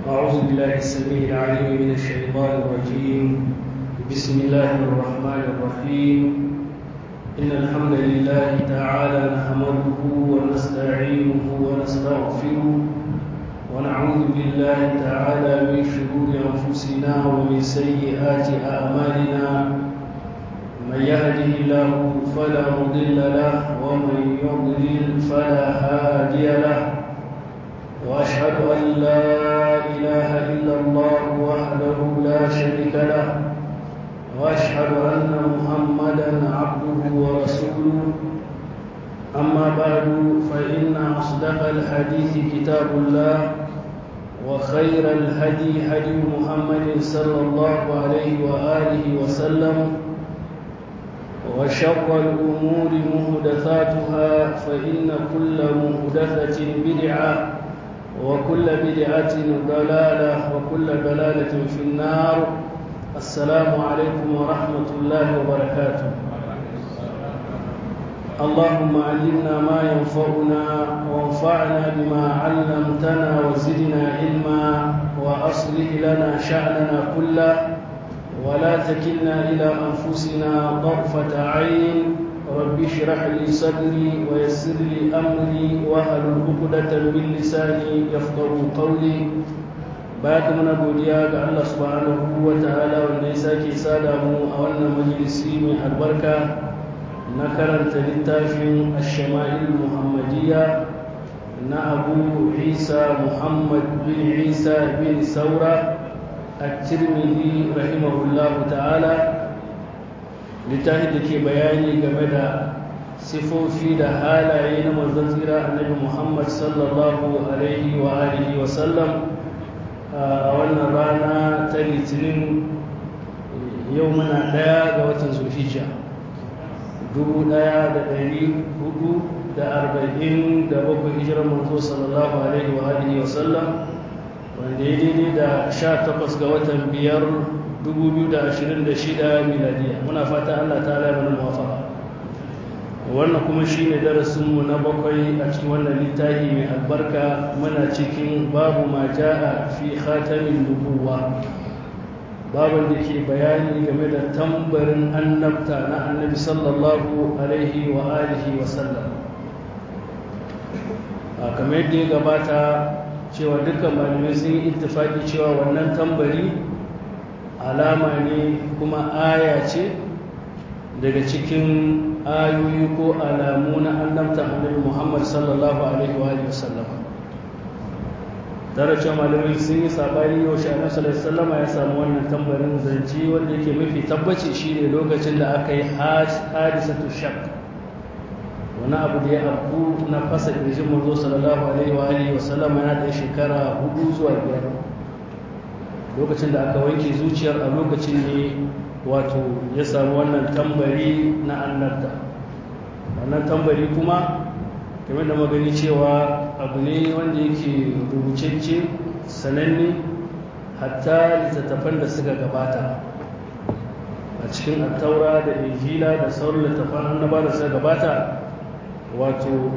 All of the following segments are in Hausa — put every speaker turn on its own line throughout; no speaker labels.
أعوذ بالله السميع العليم من الشيطان الرجيم بسم الله الرحمن الرحيم إن الحمد لله تعالى نحمده ونستعينه ونستغفره ونعوذ بالله تعالى من شرور أنفسنا ومن سيئات أعمالنا من يهده الله فلا مضل له ومن يضلل فلا هادي له واشهد ان لا اله الا الله وحده لا شريك له واشهد ان محمدا عبده ورسوله اما بعد فان اصدق الحديث كتاب الله وخير الهدي هدي محمد صلى الله عليه واله وسلم وشر الأمور مهدثاتها فإن كل مهدثة بدعة وكل بدعة ضلالة وكل ضلالة في النار السلام عليكم ورحمة الله وبركاته اللهم علمنا ما ينفعنا وانفعنا بما علمتنا وزدنا علما وأصلح لنا شأننا كله ولا تكلنا إلى أنفسنا طرفة عين رب اشرح لي صدري ويسر لي أمري واحلل عقدة من لساني يفقه قولي bayan muna godiya ga Allah subhanahu wa ta'ala wanda ya sake sada mu a wannan majalisi mai albarka na karanta littafin ash-shama'il muhammadiyya na Abu Isa Muhammad bin Isa bin Saura الترمذي رحمه الله تعالى littafin da ke bayani game da sifofi da halaye na manzon tsira annabi Muhammad sallallahu alaihi wa alihi wa sallam a wannan rana ta litinin yau muna daya ga watan zulhijja dubu daya da dari hudu da arba'in da bakwai hijirar manzo sallallahu alaihi wa alihi wa sallam wanda ya daidai da sha takwas ga watan biyar 2026 miladiya muna fata allah ta ala mana mawafaka wannan kuma shi ne darasinmu na bakwai a cikin wannan littafi mai albarka muna cikin babu ma ja'a fi khatamin nubuwa babin da ke bayani game da tambarin annabta na annabi sallallahu alaihi wa alihi wa sallam kamar yadda ya gabata cewa dukkan malamai sun yi ittifaki cewa wannan tambari alama ne kuma aya ce daga cikin ayoyi ko alamu na annabta annabi Muhammad sallallahu alaihi wa sallam tare cewa malamai sun yi sabani yau shi annabi sallallahu alaihi wasallam ya samu wannan tambarin zance wanda yake mafi tabbaci shine lokacin da aka yi hadisatu shak wani abu da ya abu na fasa ƙirjin manzo sallallahu alaihi wa alihi wa sallam yana da shekara hudu zuwa biyar lokacin da aka wanke zuciyar a lokacin ne wato ya samu wannan tambari na annabta wannan tambari kuma kamar da magani cewa abu ne wanda yake rubucecce sananne hatta littattafan da suka gabata a cikin attaura da injila da sauran littattafan annaba da suka gabata wato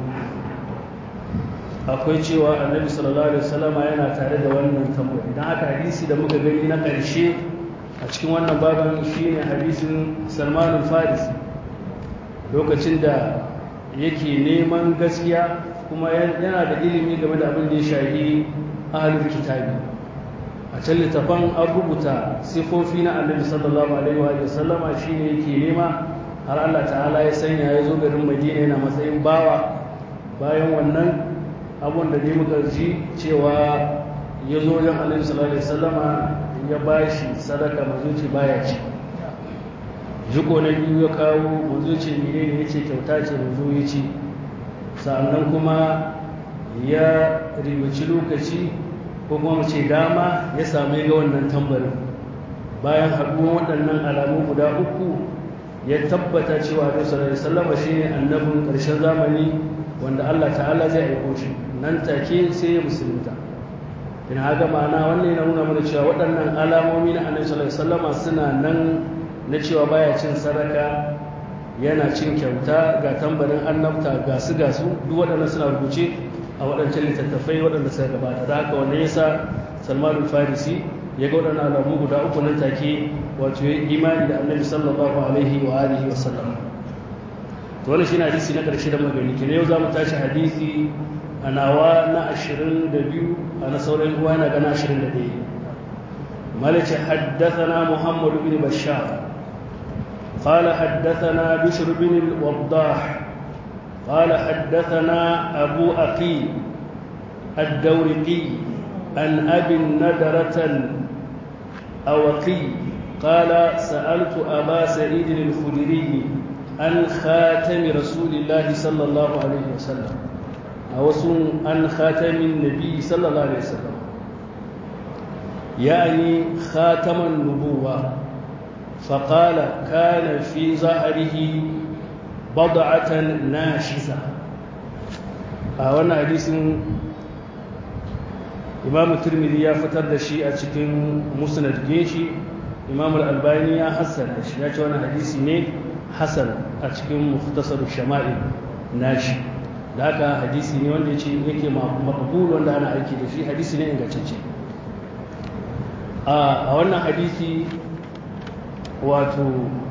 akwai cewa annabi sallallahu alaihi wasallam yana tare da wannan tambari dan haka hadisi da muka gani na ƙarshe a cikin wannan baban shine hadisin Salman al-Farisi lokacin da yake neman gaskiya kuma yana da ilimi game da abin da ya shahi ahlul kitabi a can littafan an rubuta sifofi na annabi sallallahu alaihi wa sallama shine yake nema har Allah ta'ala ya sanya ya zo garin Madina yana matsayin bawa bayan wannan abun da dai muka ji cewa ya zo wajen Annabi sallallahu alaihi wasallama ya bashi sadaka mazuci baya ci jiko na biyu ya kawo mazuci menene yace kyauta ce mazu ya ci sannan kuma ya ribaci lokaci ko kuma mu ce dama ya samu ga wannan tambarin bayan haɗuwan waɗannan alamu guda uku ya tabbata cewa Annabi sallallahu alaihi wasallam shine annabin ƙarshen zamani wanda Allah ta'ala zai aiko shi nan take sai ya musulunta in haka ma'ana wannan yana nuna mana cewa waɗannan alamomi na Annabi sallallahu alaihi wasallam suna nan na cewa baya cin sadaka yana cin kyauta ga tambarin annabta ga su ga su duk waɗannan suna rubuce a waɗancan littattafai waɗanda suka gabata da haka wannan yasa salman farisi ya ga waɗannan alamu guda uku nan take wato ya imani da annabi sallallahu alaihi wa alihi wa sallam to wannan shine hadisi na ƙarshe da magani kina yau za mu tashi hadisi a nawa na 22 a na sauran uwa na gana 21 ملك حدثنا محمد بن بشار قال حدثنا بشر بن الوضاح قال حدثنا أبو أقيل الدورقي عن أبي الندرة الأوقي قال سألت أبا سعيد الخدري عن خاتم رسول الله صلى الله عليه وسلم أو عن خاتم النبي صلى الله عليه وسلم يعني خاتم النبوة فقال كان في ظهره بضعة ناشزة أولا حديث إمام الترمذي يا فتر دشي أتكن مسند جيشي إمام الألباني يا حسن دشي يا وانا حديثي ني حسن أتكن مختصر الشمائل ناشي da haka hadisi ne wanda ce yake makabul wanda ana aiki da shi hadisi ne ingantacce a wannan hadisi wato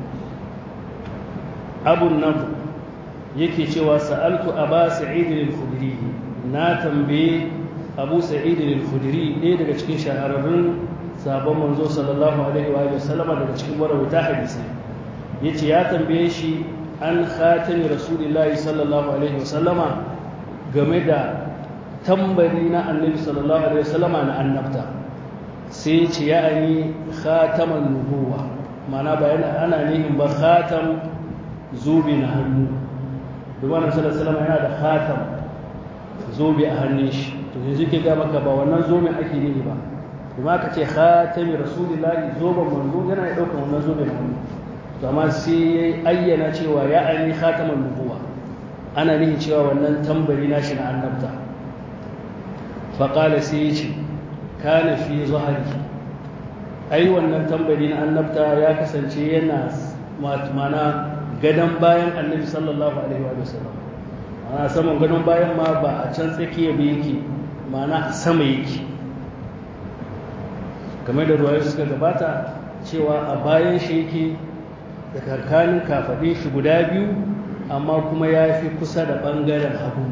abun nan yake cewa sa'altu aba sa'id al-khudri na tambaye abu sa'id al-khudri ɗaya daga cikin shahararrun sabon manzo sallallahu alaihi wa sallama daga cikin marawata hadisi yace ya tambaye shi an khatami rasulillahi sallallahu alaihi wa sallama game da tambari na annabi sallallahu alaihi wa sallama na annabta sai ce ya ani khataman nubuwa mana bayan ana nihin ba khatam zobe na hannu duba na sallallahu yana da khatam zobe a hannun shi to yanzu ke ga maka ba wannan zobe ake nihi ba kuma ka ce khatami rasulillahi zoben manzo yana ya dauka wannan zobe na hannu to amma sai ya ayyana cewa ya ani khataman nubuwa ana nihin cewa wannan tambari na shi na annabta faƙala sai ya ce kana fi zahari ai wannan tambari na annabta ya kasance yana mana gadon bayan annabi sallallahu alaihi wa sallam ana saman gadon bayan ma ba a can tsakiya ba yake mana a sama yake kamar da ruwaye suka gabata cewa a bayan shi yake da karkanin kafaɗe shi guda biyu amma kuma ya fi kusa da ɓangaren hagu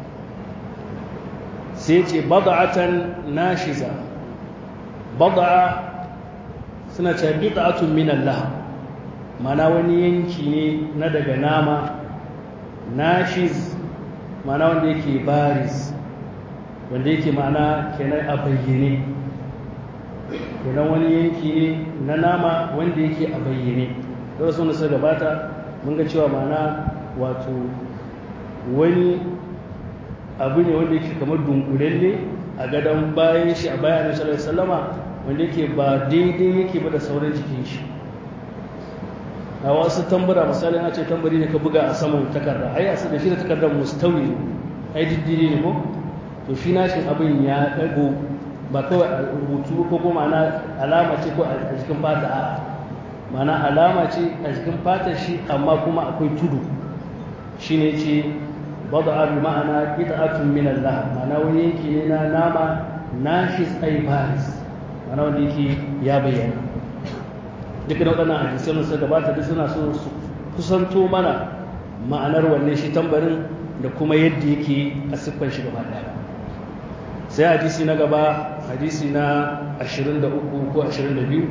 sai ce bada'atan nashiza bada'a suna ce bid'atun min Allah mana wani yanki ne na daga nama nashiz mana wanda yake baris wanda yake mana kenan a bayyane kenan wani yanki ne na nama wanda yake a bayyane da wasu nasa gabata mun ga cewa mana wato wani abu ne wanda yake kamar dunkulalle a gadon bayan shi a bayan sallallahu alaihi wasallama wanda yake ba daidai yake ba da sauran jikin shi a wasu tambura misali na ce tambari ne ka buga a saman takarda ai a da shi da takardar mustawi ai diddiri ne ko to shi nashin abin ya dago ba kawai a rubutu ko kuma ma'ana alama ce ko a jikin fata a ma'ana alama ce a jikin fatar shi amma kuma akwai tudu shine ce bada bi ma'ana qita'atun min Allah ma'ana wani yanki ne na nama nashis ay baris ma'ana wanda yake ya bayyana dukkan waɗannan hadisai sun gabata duk suna so su kusanto mana ma'anar wanne shi tambarin da kuma yadda yake a siffar shi gaba ɗaya sai hadisi na gaba hadisi na 23 ko 22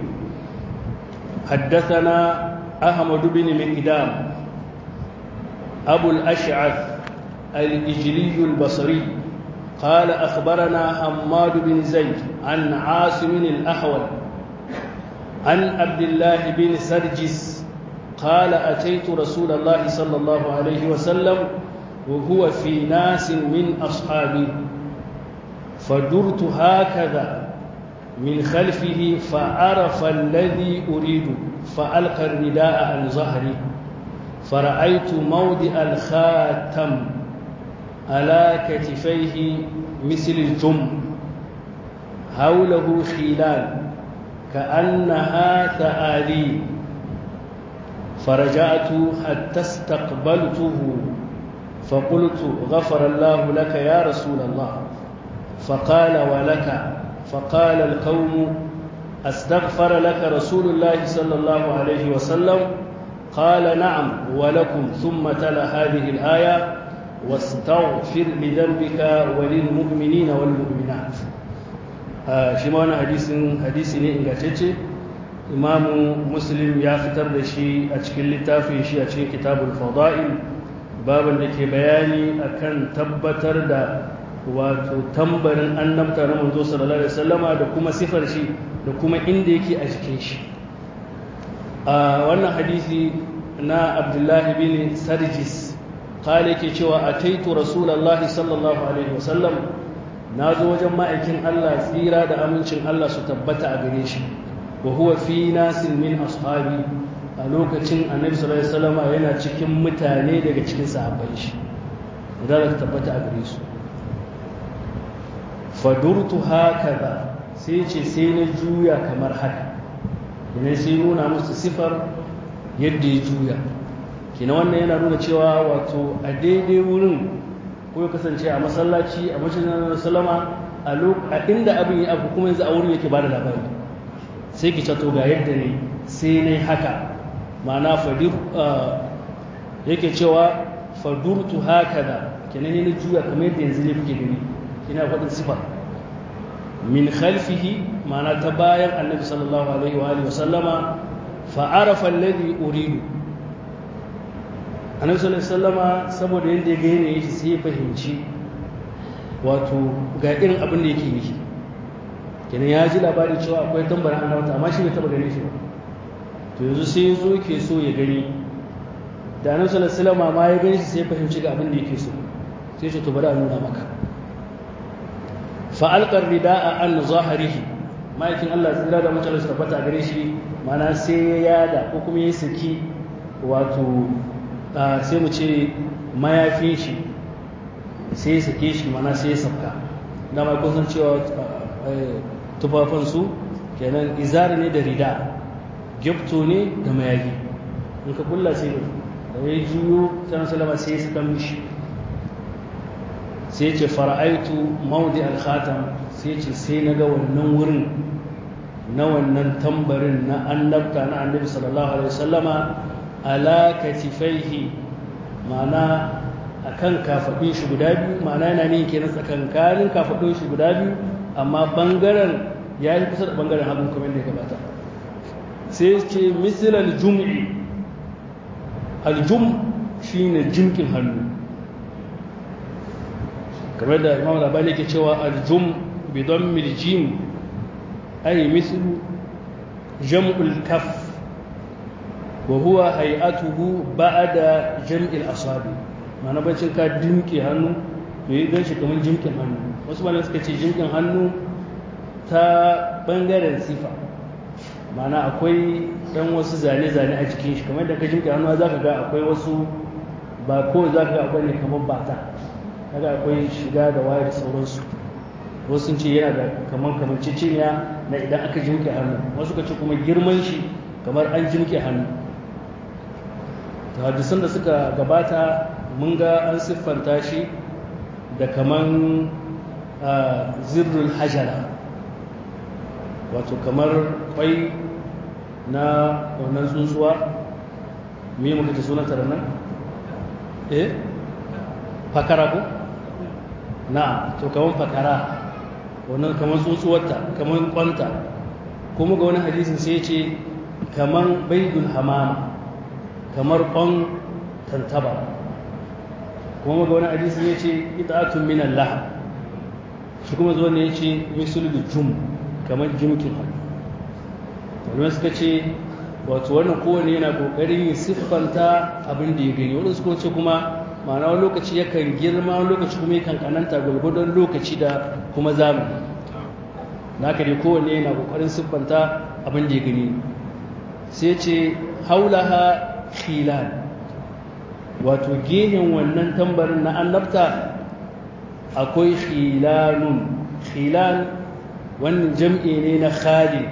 حدثنا أحمد بن مقدام أبو الأشعث الإجلي البصري قال أخبرنا حماد بن زيد عن عاصم الأحول عن عبد الله بن سرجس قال أتيت رسول الله صلى الله عليه وسلم وهو في ناس من أصحابي فدرت هكذا من خلفه فعرف الذي أريد فألقى الرداء عن ظهري فرأيت موضع الخاتم على كتفيه مثل الجم حوله خلال كأنها ثآلي فرجعت حتى استقبلته فقلت غفر الله لك يا رسول الله فقال ولك فقال القوم استغفر لك رسول الله صلى الله عليه وسلم قال نعم ولكم ثم تلا هذه الآية واستغفر لذنبك وللمؤمنين والمؤمنات shi ma wani hadisi ne ingantacce imamu muslim ya fitar da shi a cikin littafin shi a cikin kitabul fada'il babin da ke bayani akan tabbatar da wato tambarin annabta na manzo sallallahu alaihi wasallama da kuma sifar shi da kuma inda yake a jikin shi a wannan hadisi na abdullahi bin sarjis kale ke cewa ataitu rasulullahi sallallahu alaihi wasallam na zo wajen ma'aikin Allah tsira da amincin Allah su tabbata a gare shi wa huwa fi nasin min ashabi a lokacin annabi sallallahu alaihi wasallam yana cikin mutane daga cikin sahabbai shi da ta tabbata a gare su fadurtu hakaza sai ce sai na juya kamar haka ne sai nuna musu sifar yadda ya juya kina wannan yana nuna cewa wato a daidai wurin ko ya kasance a masallaci a masjidin sallama a inda abin ya abu kuma yanzu a wurin yake bada labari sai ki cato ga yadda ne sai ne haka ma'ana fadir yake cewa fadurtu hakaza kenan ne juya kamar yadda yanzu ne kuke gani kina faɗin sifar min khalfihi ma'ana ta bayan annabi sallallahu alaihi wa alihi wa sallama fa arafa alladhi uridu annabi sallallahu alaihi wasallama saboda yadda ya ga yanayin shi sai ya fahimci wato ga irin abin da yake yi kenan ya ji labari cewa akwai tambarin annabta amma shi bai taba ganin shi ba to yanzu sai ya zo ke so ya gani da annabi sallallahu alaihi wasallama ma ya gani shi sai ya fahimci ga abin da yake so sai ya ce to bari a nuna maka fa alqar rida'a an zahirihi ma'aikin Allah tsira da mutane su tabbata a gare shi mana sai ya yada ko kuma ya saki wato sai mu ce mayafin shi sai ya sake shi mana sai ya sabka da mai kusan cewa tufafansu kenan izar ne da rida gyapto ne da mayafi in ka kulla sai da ya juyo sanar salama sai ya saka mishi sai ce fara'aitu maudi al-khatam sai ce sai na ga wannan wurin na wannan tambarin na annabta na annabi sallallahu alaihi wasallama ala katifaihi ma'ana akan kafaɗin shi guda biyu ma'ana yana ne kenan tsakankanin kafaɗin shi guda biyu amma bangaren ya yi kusa da bangaren hagun kamar da ya gabata sai ce misal aljum'i aljum shine jimkin hannu kamar da imam labari ke cewa aljum bidon miljim ay mislu jam'ul kaf wa huwa hay'atuhu ba'da jam'il asabi ma'ana bacin ka dimke hannu to yi ganshi kamar jimkin hannu wasu malamai suka ce jimkin hannu ta bangaren sifa ma'ana akwai dan wasu zane-zane a cikin shi kamar da ka jimke hannu za ka ga akwai wasu ba ko za ka ga akwai ne kamar bata kaga akwai shiga da waye da sauransu wasu sun ce yana da kamar kamar ciciniya na idan aka jimke hannu wasu ka ce kuma girman shi kamar an jimke hannu ta hadisan da suka gabata mun ga an siffanta shi da kaman zirrul hajara wato kamar kwai na wannan tsuntsuwa me muka ce sunanta da nan eh fakara ko na to kaman fakara wannan kaman tsuntsuwarta kaman kwanta kuma ga wani hadisin sai ce kaman baidul hamama kamar kwan tantaba kuma ga wani hadisi ya ce ita'atun min Allah shi kuma zuwa ne ya ce misul jum kamar jimkin hannu wani suka ce wato wannan kowane yana kokarin yin siffanta abin da ya gani wani suka ce kuma ma'ana wani lokaci yakan girma wani lokaci kuma yakan kananta gwargwadon lokaci da kuma zamani na dai kowane yana kokarin siffanta abin da ya gani sai ce haulaha khilal wato gehen wannan tambarin na annabta akwai khilalun khilal wannan jam'i ne na khali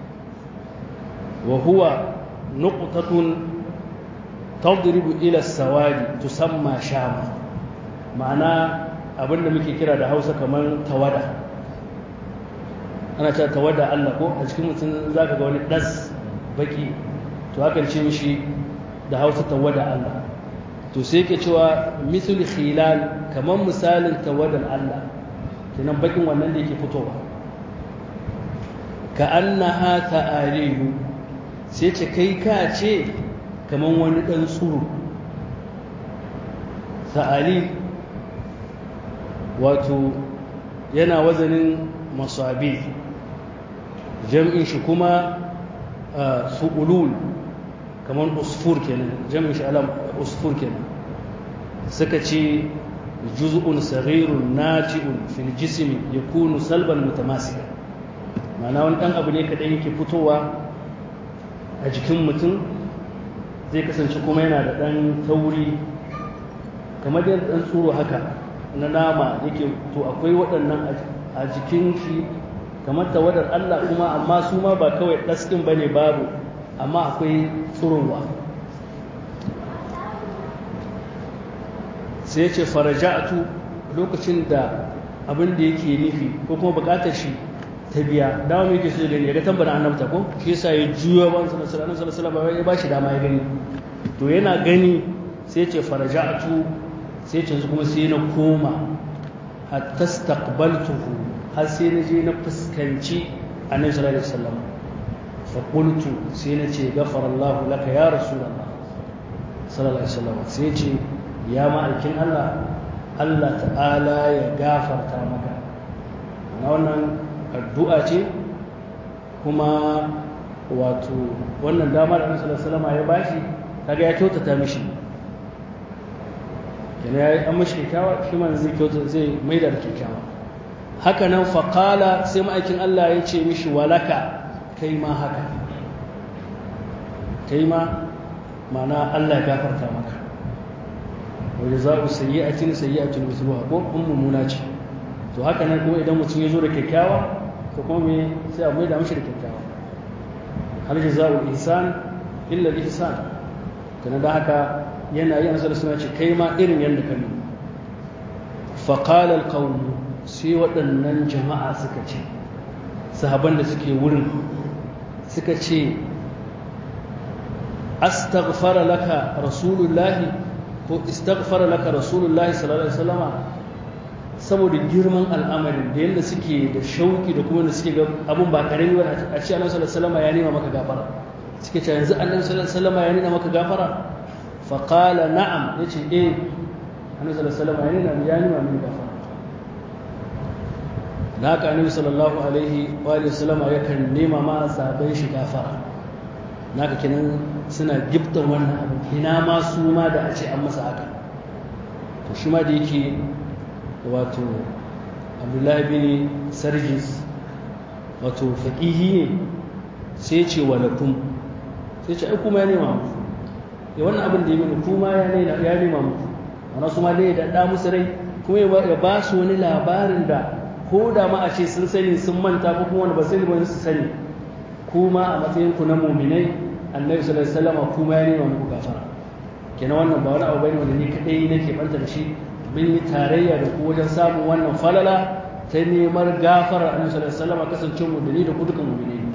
wa huwa nuqtatun tadribu ila sawadi tusamma shama ma'ana abinda muke kira da Hausa kamar tawada ana cewa tawada Allah ko a cikin mutum za ka ga wani ɗas baki to hakan ce mishi da hausa tawada Allah to sai ke cewa misul khilal kamar misalin tawadar Allah kenan bakin wannan da yake fitowa ka annaha ta'arihu sai ce kai ka ce kamar wani ɗan tsuru ta'ari wato yana wazanin masabi jam'in shi kuma su'ulul kamar usfur kenan jam'in shi alam usfur kenan suka ce juz'un saghirun naji'un fil jismi yakunu salban mutamasika ma'ana wani dan abu ne kadan yake fitowa a jikin mutum zai kasance kuma yana da dan tauri kamar da dan tsoro haka na nama yake to akwai waɗannan a jikin shi kamar tawadar Allah kuma amma su ma ba kawai ɗaskin ba ne babu amma akwai tsurowa sai ce faraja'atu lokacin da abin da yake nufi ko kuma bukatar shi ta biya dama mai yake so gani ya ga tambara annabta ko shi yasa ya juya ban sallallahu alaihi wasallam ya ba shi dama ya gani to yana gani sai ce faraja'atu sai ce kuma sai na koma hatta staqbaltuhu har sai na je na fuskanci annabi sallallahu alaihi wasallam fa qultu sai na ce ghafara Allah laka ya rasulullah sallallahu alaihi wasallam sai ce ya ma'aikin Allah Allah ta'ala ya gafarta maka na wannan addu'a ce kuma wato wannan damar annabi sallallahu alaihi wasallam ya bashi kaga ya kyautata mishi yana ya yi an mashi kyakkyawa shi ma zai kyauta zai maida da kyakkyawa haka nan faƙala sai ma'aikin Allah ya ce mishi walaka kai ma haka kai ma mana Allah ya gafarta maka wajen za ku sayi a cin sayi a cin musulwa ko in mummuna ce to haka nan kuma idan mutum ya zo da kyakkyawa to kuma me sai a maida mashi da kyakkyawa hal jaza'ul ihsan illa al-ihsan kana da haka yana yi ansa suna ce kai ma irin yadda ka nuna faƙalar ƙaunu sai waɗannan jama'a suka ce sahaban da suke wurin suka ce astaghfara laka rasulullahi ko istaghfara laka rasulullahi sallallahu alaihi wasallama saboda girman al'amarin da yadda suke da shauki da kuma da suke ga abun ba karami ba a ce annabi sallallahu alaihi wasallama ya nema maka gafara suke ce yanzu annabi sallallahu alaihi wasallama ya nema maka gafara فقال نعم يجي ايه النبي صلى الله عليه وسلم يعني يعني ما من غفر haka annabi sallallahu alaihi wa alihi wasallam yakan nema ma sahabbai shi gafara naka kenan suna giftan wannan abu ina ma su ma da a ce an masa haka to shi ma da yake wato abdullahi bin sarjis wato faqihi ne sai ce walakum sai ce ai kuma ya nema muku ya wannan abin da ya mini kuma ya nema ya nema muku wannan su ma dai da da musu rai kuma ya ba su wani labarin da ko da ma a ce sun sani sun manta ko kuma wani ba sani ba su sani kuma a matsayin ku na muminai annabi sallallahu alaihi wasallam kuma ya nema muku gafara kenan wannan ba wani abu bane wanda ni kadai nake banta da shi mun yi tarayya da ku wajen samun wannan falala ta neman gafarar annabi sallallahu alaihi wasallam kasance mu da ni da ku dukan muminai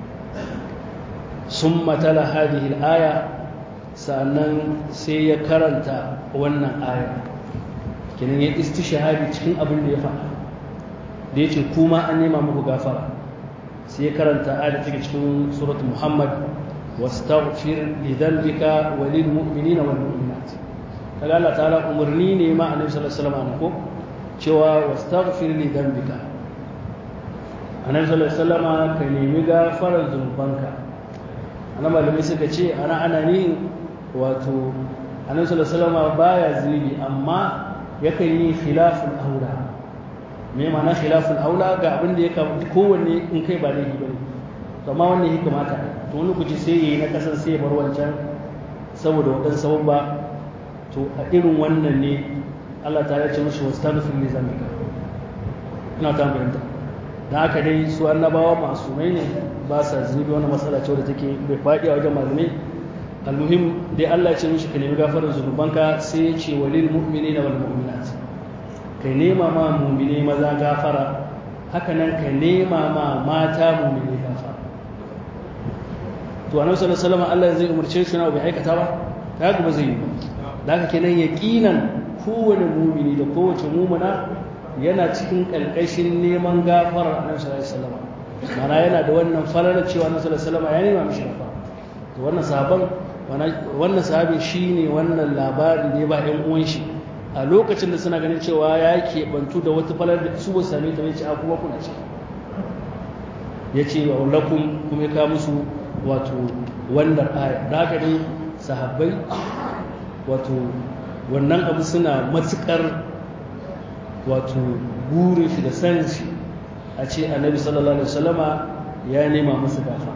summa tala hadhihi al-aya sannan sai ya karanta wannan aya kenan ya istishhadi cikin abin da ya faɗa da ya ce kuma an nema muku gafara sai ya karanta ayat take cikin surat muhammad wastaghfir li dhanbika wa lil mu'minina wal mu'minat kaga Allah ta'ala umarni ne ma annabi sallallahu alaihi wasallam ko cewa wastaghfir li dhanbika annabi sallallahu alaihi wasallam ka nemi gafarar zunubanka ana malamai suka ce ana ana ni wato annabi sallallahu alaihi wasallam baya zunubi amma yakan yi khilaful aula me ma'ana khilaful aula ga abin da ya kamata kowanne in kai ba laifi bane to amma wannan ya kamata to wani kuci sai yayi na kasan sai bar wancan saboda wadan sabon ba to a irin wannan ne Allah ta ce mushi wastaghfir li zambika ina ta bayyana da haka dai su annabawa masumai ne ba sa zunubi wannan matsala ce wadda take bai faɗi a wajen malamai almuhim dai Allah ya ce mishi ka nemi gafarar zunubanka sai ya ce walil mu'minina wal mu'minat kai nema ma mumine maza gafara haka nan ka nema ma mata mu'mini gafara to annabi sallallahu alaihi wasallam Allah zai umarce shi na bai aikata ba kaga ba zai yi ba da haka kenan yaqinan kowane mumini da kowace mumuna yana cikin kalkashin neman gafarar annabi sallallahu alaihi wasallam mana yana da wannan falalar cewa annabi sallallahu alaihi wasallam ya nema mishi gafara to wannan sahaban wannan sahabin shine wannan labari ne ba ɗan uwan shi a lokacin da suna ganin cewa ya keɓantu da wata falar da su ba same ta bai ce a kuma kuna ce ya ce wa lakum kuma ya kawo musu wato wannan aya da haka ne sahabbai wato wannan abu suna matukar wato burin shi da sanin shi a ce annabi sallallahu alaihi wasallama ya nema musu gafa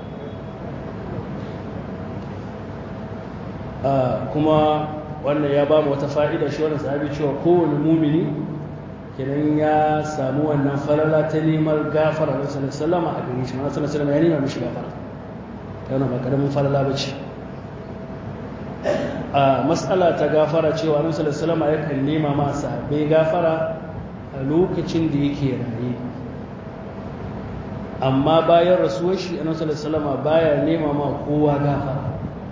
kuma wannan ya ba mu wata fa'ida shi wannan sahabi cewa kowane mumini kenan ya samu wannan falala ta neman gafara na sallallahu alaihi wasallama a gare shi ma sallallahu alaihi wasallama ya nema mishi gafara yana ba karamin falala ba ce a matsala ta gafara cewa annabi sallallahu alaihi wasallam yakan nema ma sahabbai gafara a lokacin da yake raye amma bayan rasuwar shi annabi sallallahu alaihi wasallam baya nema ma kowa gafara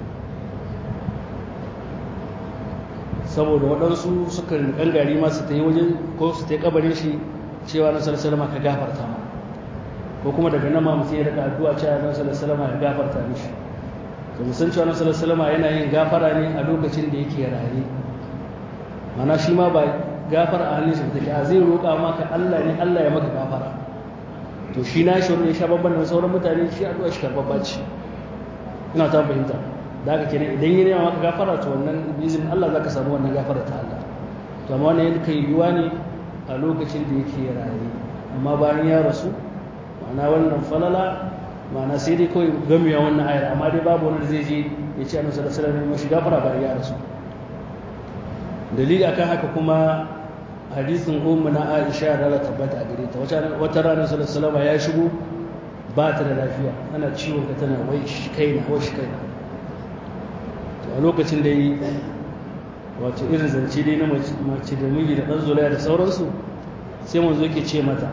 saboda waɗansu suka gangari ma su ta yi wajen ko su ta yi kabarin shi cewa annabi sallallahu alaihi wasallam ka gafarta ma ko kuma daga nan ma mutum ya rika addu'a cewa annabi sallallahu alaihi wasallam ya gafarta mishi to musan cewa annabi sallallahu alaihi wasallam yana yin gafara ne a lokacin da yake raye mana shi ma ba gafara a hannun shi take a zai roƙa maka Allah ne Allah ya maka gafara to shi na shi wanda ya sha babban da sauran mutane shi addu'a shi karbabba ce ina ta fahimta da haka kenan idan ya nema maka gafara to wannan bizin Allah zaka samu wannan gafara ta Allah to amma wannan yadda kai yiwa ne a lokacin da yake raye amma bayan ya rasu ma'ana wannan falala ma'ana sai dai kawai gamiya wannan ayar amma dai babu wani da zai je ya ce annabi sallallahu alaihi wasallam mashi gafara bayan ya rasu dalili akan haka kuma hadisin ummu na Aisha da Allah tabbata a gare ta wata rana sallallahu alaihi wasallam ya shigo ba ta da lafiya ana ciwon ka tana wai shi kaina wai shi kaina to a lokacin da yi wato irin zance dai na mace da miji da ɗan zolaya da sauransu sai manzo yake ce mata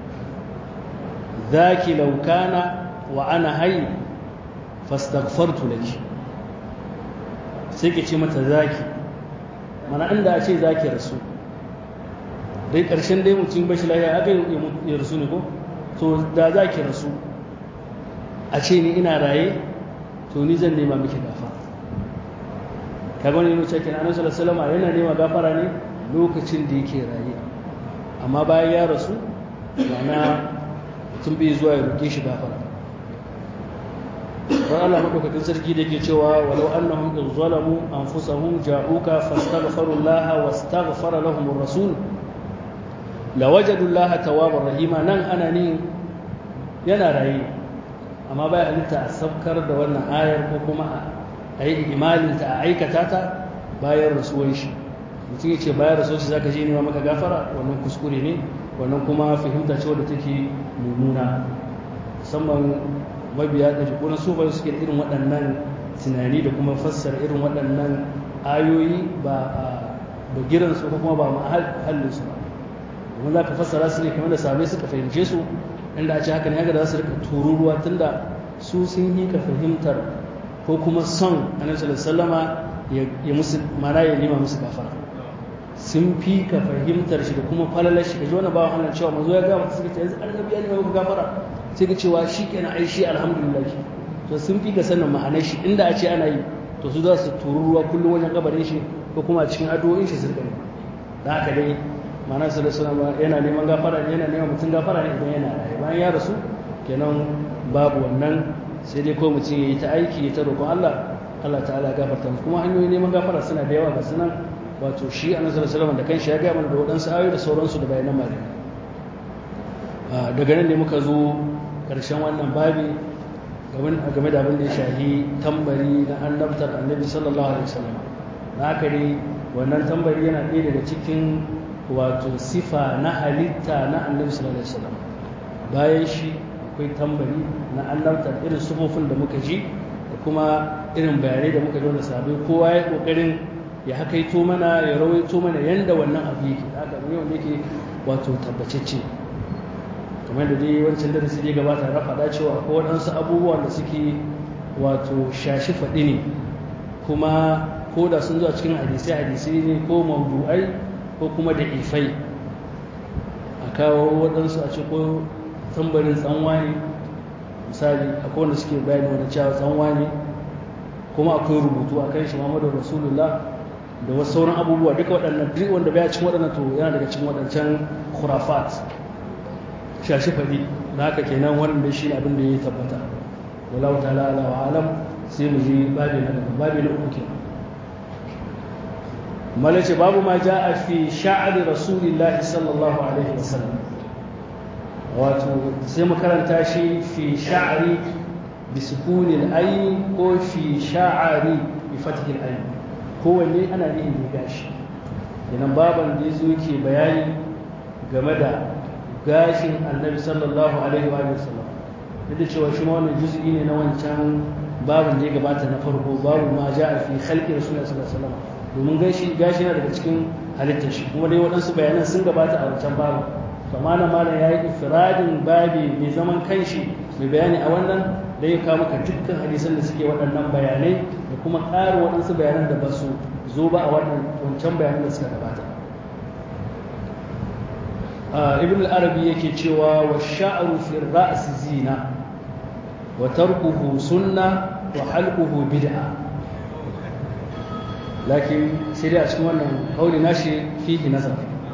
zaki laukana wa ana hai fastaghfartu laki sai ke ce mata zaki mana inda a ce zaki rasu dai ƙarshen dai mutum bashi lafiya aka yi rasu ne ko to da zaki rasu a ce ni ina raye to ni zan nema miki gafa kaga wani yana cikin annabi sallallahu alaihi yana nema gafara ne lokacin da yake raye amma bayan ya rasu ma'ana mutum bai zuwa ya roƙe shi gafara don Allah madaukakin sarki da yake cewa walau annahum in zalamu anfusahum ja'uka fastaghfiru Allah wastaghfara lahum ar-rasul lawajadu Allah tawwabar rahima nan ana ne yana raye amma bai halitta a saukar da wannan ayar ko kuma a yi imalin ta a aikata ta bayan rasuwar shi mutum ya ce bayan rasuwar shi zaka je nema maka gafara wannan kuskure ne wannan kuma fahimta ce wadda take mummuna musamman mabiya da jikunan su bai suke da irin waɗannan tunani da kuma fassara irin waɗannan ayoyi ba a bagiran su ko kuma ba mahallin su ba domin za ka fassara su ne kamar da sabai suka fahimce su inda a ce haka ne haka da za su rika tururuwa tunda su sun yi ka fahimtar ko kuma son annabi sallallahu alaihi ya musu mana ya nima musu gafara sun fi ka fahimtar shi da kuma falalar shi kaji wani bawan Allah cewa manzo ya ga mutu suka ce yanzu annabi ya nima muku gafara sai ka cewa shi kenan ai shi alhamdulillah to sun fi ka sanin ma'anar shi inda a ce ana yi to su za su tururuwa kullum wajen kabarin shi ko kuma a cikin addu'o'in shi su rika da haka dai ma'ana sallallahu alaihi yana neman gafara ne yana neman mutum gafara ne idan yana raye bayan ya rasu kenan babu wannan sai dai ko mutum ya yi ta aiki ya ta roƙon Allah Allah ta'ala gafarta musu kuma hanyoyin neman gafara suna da yawa ga sunan wato shi a nasarar salama da kanshi ya gaya mana da waɗansu ayoyi da sauransu da bayanan malami daga nan ne muka zo ƙarshen wannan babi game da abin da ya shahi tambari na annabtar annabi sallallahu alaihi wasallam na haka ne wannan tambari yana ɗaya daga cikin wato sifa na halitta na annabi sallallahu alaihi wasallam bayan shi akwai tambari na annabta irin sufofin da muka ji da kuma irin bayanai da muka ji wanda sabai kowa ya kokarin ya hakaito mana ya rawaito mana yanda wannan abu yake haka ne wanda yake wato tabbacecce kamar da dai wancan darasi dai gabata na faɗa cewa ko waɗansu abubuwan da suke wato shashi faɗi ne kuma ko da sun zuwa cikin hadisai hadisai ne ko mawdu'ai ko kuma da ifai a kawo waɗansu a ce ko tambarin tsanwa ne misali akwai wanda suke bayani wani cewa tsanwa ne kuma akwai rubutu a kan shi muhammadu rasulullah da wasu sauran abubuwa duka waɗannan duk wanda baya cikin waɗannan to yana daga cikin waɗancan khurafat shashi faɗi da haka kenan wannan shi ne abin da ya tabbata wallahu ta'ala ala wa alam sai mu ji babi na daga babi na uku kenan malace babu ma ja'a fi sha'ri rasulillahi sallallahu alaihi wasallam wato sai mu karanta shi fi sha'ri bi sukunil ayn ko fi sha'ari bi fathil ayn kowanne ana nihin da gashi kenan baban da yazo yake bayani game da gashin annabi sallallahu alaihi wa sallam duk da cewa shi ma wannan juz'i ne na wancan babin da ya gabata na farko babu ma ja'a fi khalqi rasulullahi sallallahu alaihi wasallam domin gashi gashi yana daga cikin halittar shi kuma dai waɗansu bayanan sun gabata a wancan babu amma nan malam ya yi ifradin babi mai zaman kanshi mai bayani a wannan da ya kawo maka dukkan hadisan da suke waɗannan bayanai da kuma ƙarin waɗansu bayanan da ba su zo ba a wannan wancan bayanan da suka gabata ibn al-arabi yake cewa wa sha'ru fi ra's zina wa tarkuhu sunna wa halquhu bid'a lakin sai dai a cikin wannan kauli nashi fihi nazar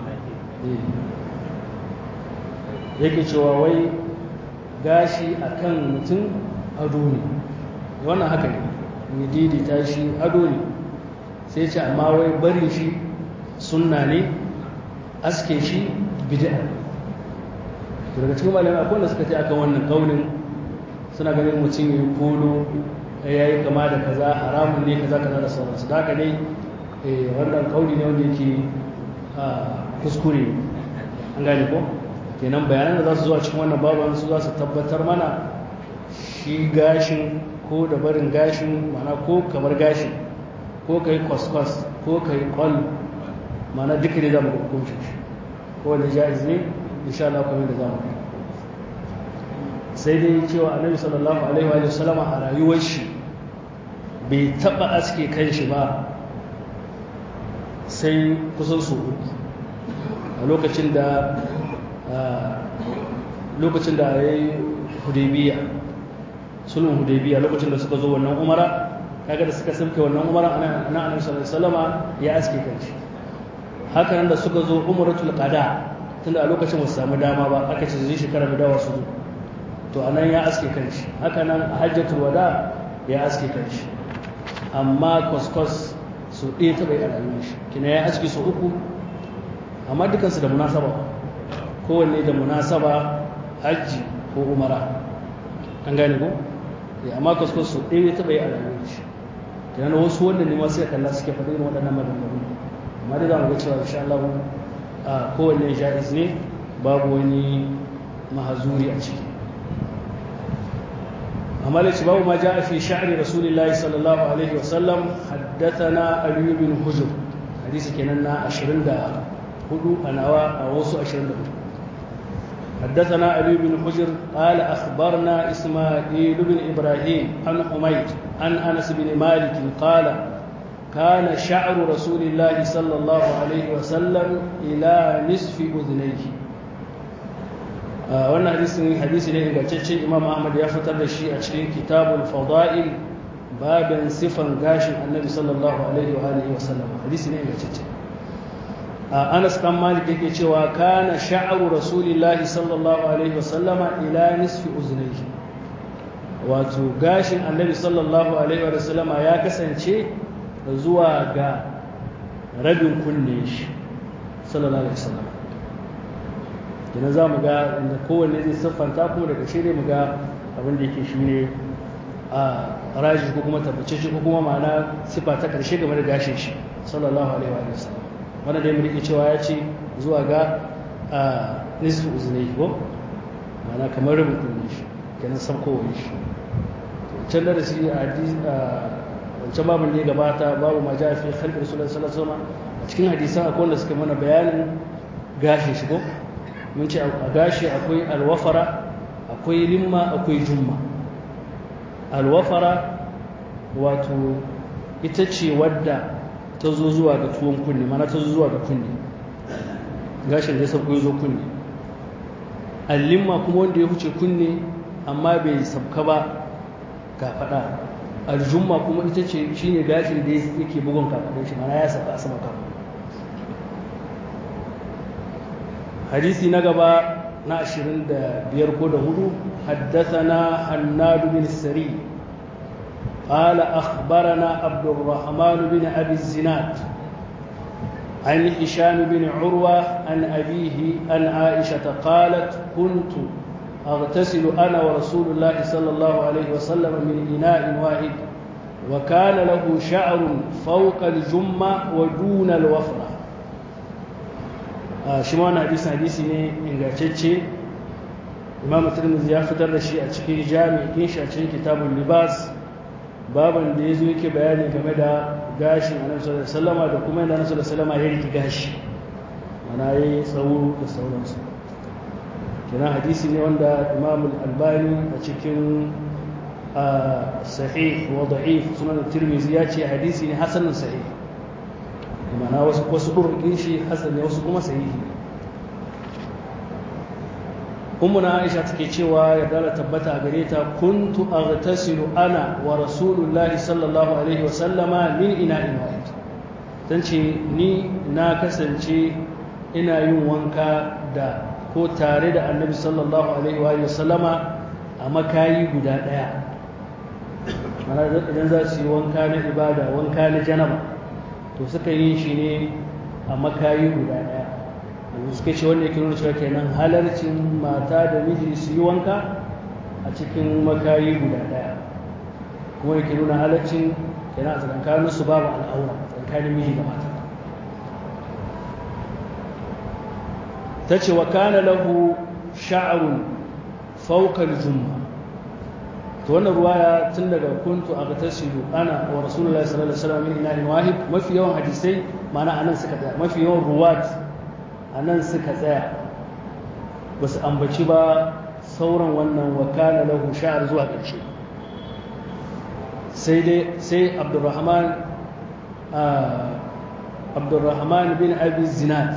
yake cewa wai gashi akan mutum ado ne wannan haka ne mai daidaita shi ado ne sai ce amma wai barin shi sunna ne aske shi bid'a daga cikin malamai akwai wanda suka ce akan wannan kaunin suna ganin mutum ya kolo ya yi kama da kaza haramun ne kaza kaza da sauransu da haka dai wannan kauli ne wanda yake kuskure an gane ko kenan bayanan da za su zuwa cikin wannan baban su za su tabbatar mana shi gashin ko da barin gashin mana ko kamar gashin ko ka yi kwaskwas ko ka yi kwal mana duka ne za mu hukunci shi ko wanda ja'iz ne insha Allah kamar da za mu sai dai cewa annabi sallallahu alaihi wa sallam a rayuwar shi bai taba aske kan shi ba sai kusan su uku a lokacin da lokacin da ya yi hudaybiya sulhun hudaybiya lokacin da suka zo wannan umara kaga da suka samke wannan umara ana ana annabi sallallahu alaihi wasallama ya aske kanshi haka nan da suka zo umratul qada tunda a lokacin ba su samu dama ba aka ce zai shekara da dawa su zo to anan ya aske kanshi haka nan a hajjatul wada ya aske kanshi amma kwaskwas su ɗaya taɓa yi a rayuwar shi kina ya aske su uku amma dukansu da munasaba kowanne da munasaba hajji ko umara an gane ko amma kwaskwas su ɗaya taɓa yi a rayuwar shi kina wasu wanda ne masu ya kalla suke faɗi irin waɗannan maganganu amma dai za mu ga cewa insha Allah a kowanne ja'iz ne babu wani mahazuri a ciki amma da ci babu ma ja fi sha'ri rasulillahi sallallahu alaihi wa sallam haddathana ali bin hujr hadisi kenan na 24 a nawa a wasu 24 حدثنا علي بن حجر قال أخبرنا إسماعيل بن إبراهيم عن حميد عن أنس بن مالك قال كان شعر رسول الله صلى الله عليه وسلم إلى نصف أذنيه wannan hadisin hadisi ne ingantaccen imam ahmad ya fitar da shi a cikin kitabul fada'il babin sifan gashin annabi sallallahu alaihi wa alihi wa sallam hadisi ne ingantacce anas dan malik yake cewa kana sha'ru rasulillahi sallallahu alaihi wa sallama ila nisfi uznayhi wato gashin annabi sallallahu alaihi wa sallama ya kasance zuwa ga rabin kunne shi sallallahu alaihi wasallam kina za mu ga inda kowanne zai siffanta kuma daga shi ne mu ga abin da yake shi ne a raji ko kuma tabbace shi ko kuma ma'ana siffa ta karshe game da gashin shi sallallahu alaihi wa sallam wanda dai mu rike cewa ya ce zuwa ga nisfu uznai ko ma'ana kamar rabin kunne shi kenan sabkowar shi can da shi a hadisi wancan babin da ya gabata babu ma ja fi khalqi rasulullahi sallallahu alaihi wasallam a cikin hadisan akwai wanda suka mana bayanin gashin shi ko mun ce a gashi akwai alwafara akwai limma akwai jumma alwafara wato ita ce wadda ta zo zuwa ga tuwon kunne mana ta zo zuwa ga kunne gashin da ya sauko zo kunne allimma kuma wanda ya huce kunne amma bai sabka ba ga fada aljumma kuma ita ce shine gashin da yake bugun kafaɗin shi mana ya saba a sama kafa hadisi na gaba na ashirin da biyar ko da hudu haddathana hannadu bin sari قال أخبرنا عبد الرحمن بن أبي الزناد عن هشام بن عروة عن أبيه عن عائشة قالت كنت أغتسل أنا ورسول الله صلى الله عليه وسلم من إناء واحد وكان له شعر فوق الجمة ودون الوفرة shi ma wannan hadisi hadisi ne ingantacce imam tirmidhi ya fitar da shi a cikin jami'in shi a cikin kitabul libas baban da yazo yake bayani game da gashin annabi sallallahu alaihi wasallam da kuma yadda annabi sallallahu alaihi wasallam ya riki gashi ana yi tsawo da sauransu kenan hadisi ne wanda imam al-albani a cikin sahih wa da'if sunan tirmidhi ya ce hadisi ne hasanun sahih mana wasu wasu ɗurɗin shi hasan ne wasu kuma sahihi ummuna aisha take cewa ya dala tabbata a gare ta kuntu aghtasilu ana wa rasulullahi sallallahu alaihi wa sallama min ina'in wahid dan ce ni na kasance ina yin wanka da ko tare da annabi sallallahu alaihi wa sallama a makayi guda ɗaya mana idan za su yi wanka na ibada wanka na janaba to suka yi shi ne a makayi guda ɗaya yanzu suka ce wanda yake nuna cewa kenan halarcin mata da miji su yi wanka a cikin makayi guda ɗaya kuma yake nuna halarcin kenan a tsakankanin su babu al'aura tsakanin miji da mata ta ce wa kana lahu sha'arun faukar jumma to wannan ruwaya tun daga kuntu a tasiru ana wa rasulullahi sallallahu alaihi wasallam min inahin wahid mafi yawan hadisai mana anan suka tsaya mafi yawan ruwat anan suka tsaya ba su ambaci ba sauran wannan wa kana lahu sha'ar zuwa ƙarshe sai dai sai abdurrahman abdurrahman bin abi zinat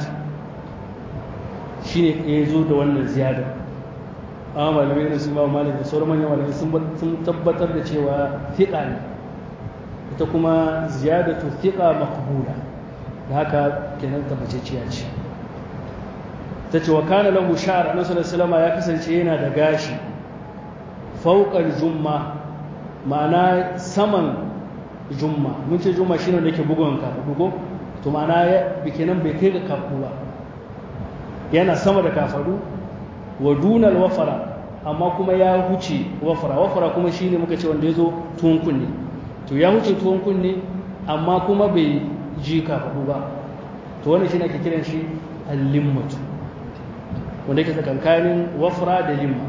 shine ya zo da wannan ziyadar amma malamai da su ma malik da sauran manyan malamai sun tabbatar da cewa fiƙa ne ita kuma ziyadatu fiƙa makbula da haka kenan tabbaceciya ce ta ce wa kana lahu sha'ar annabi sallallahu alaihi ya kasance yana da gashi fauqal jumma ma'ana saman jumma mun ce jumma shine da yake bugun ka bugo to ma'ana ya bikenan bai kai ga kafu ba yana sama da kafadu wa dunal wafara amma kuma ya huce wafara wafara kuma shine muka ce wanda ya zo tuwon kunne to ya huce tuwon kunne amma kuma bai ji kafaɗu ba to wannan shine ake kiran shi al-limmatu wanda yake tsakankanin wafara da limma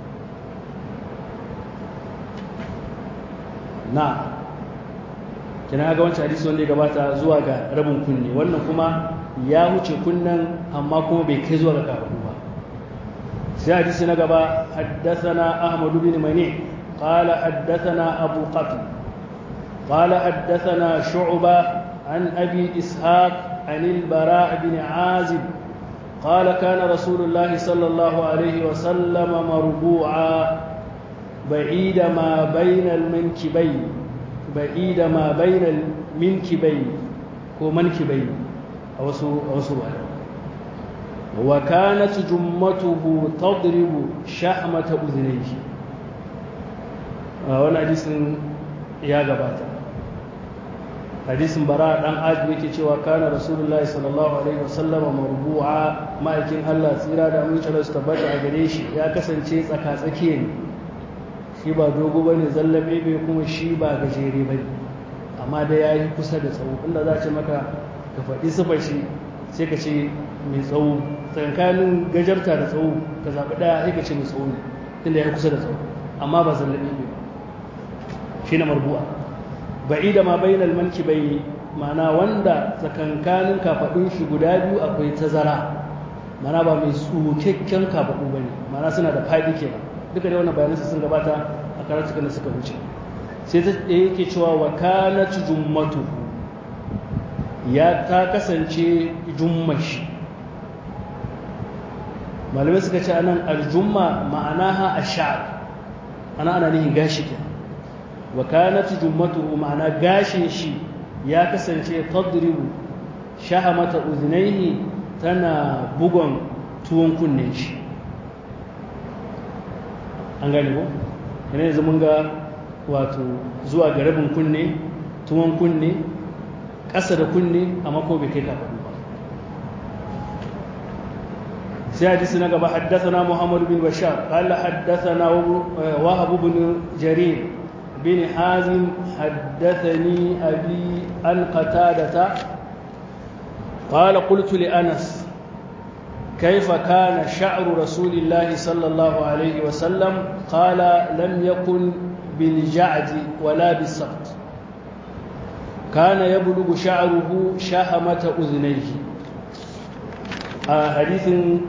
na kina ga wancan hadisi wanda ya gabata zuwa ga rabin kunne wannan kuma ya huce kunnen amma kuma bai kai zuwa ga kafaɗu ba sai hadisi na gaba haddathana ahmad bin mani qala haddathana abu qatl qala haddathana shu'ba an abi ishaq an al-bara' bin azib قال كان رسول الله صلى الله عليه وسلم مربوعا بعيد ما بين المنكبين بعيد ما بين المنكبين ko mankibai a wasu a wasu wa kanat jummatuhu tadribu shahmata udhnayhi wannan hadisin ya gabata hadisin bara dan aji yake cewa kana rasulullahi sallallahu alaihi wasallam marbu'a ma'aikin Allah tsira da amince da su tabbata a gare shi ya kasance tsaka tsakiye ne shi ba dogo bane zallabe bai kuma shi ba gajere bane amma da yayi kusa da tsawo inda za ce maka ka faɗi sifar shi sai ka ce mai tsawo tsakanin gajarta da tsawo ka zaɓi ɗaya sai ka ce mai tsawo ne inda ya kusa da tsawo amma ba zallabe bai ba shi na marbu'a ba'ida ma bainal mankibai ma'ana wanda tsakankanin kafadun shi guda biyu akwai tazara mana ba mai tsukakken kafaɗu ba ne mana suna da faɗi kenan duka da wannan bayanansa sun gabata a karatukan da suka wuce sai ta yake cewa wa kanat jummatu ya ta kasance jummashi malamai suka ce anan aljumma ma'anaha ash-sha'r ana ana nihin gashi ke wa kanat jummatuhu ma'ana gashin shi ya kasance tadribu shahamata udhnayhi tana bugon tuwon kunnen shi an gane ko yana yanzu mun ga wato zuwa ga rabin kunne tuwon kunne ƙasa da kunne amma ko bai kai kafaɗu ba sai hadisi na gaba haddathana Muhammad bin Bashar qala haddathana Wahab bin Jarir bin Hazim haddathani abi an qatadata قال قلت لأنس كيف كان شعر رسول الله صلى الله عليه وسلم قال لم يكن بالجعد ولا بالسقط كان يبلغ شعره شهمة أذنيه آه حديث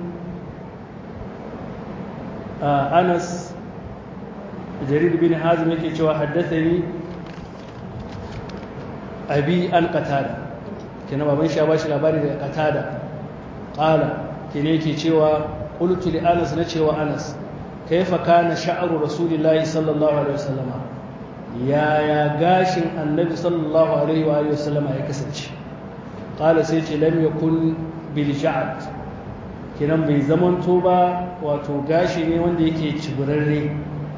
آه أنس جرير بن حازم يكي حدثني أبي أن قتادة كنا بابن شاباش labari daga qatada qala kene yake cewa qultu li anas na cewa anas kaifa kana sha'ru rasulillahi sallallahu alaihi wasallama yaya gashin annabi sallallahu alaihi wa alihi wasallama ya kasance qala sai ce lam yakun bil ja'd kinan bai zamanto ba wato gashi ne wanda yake ciburarre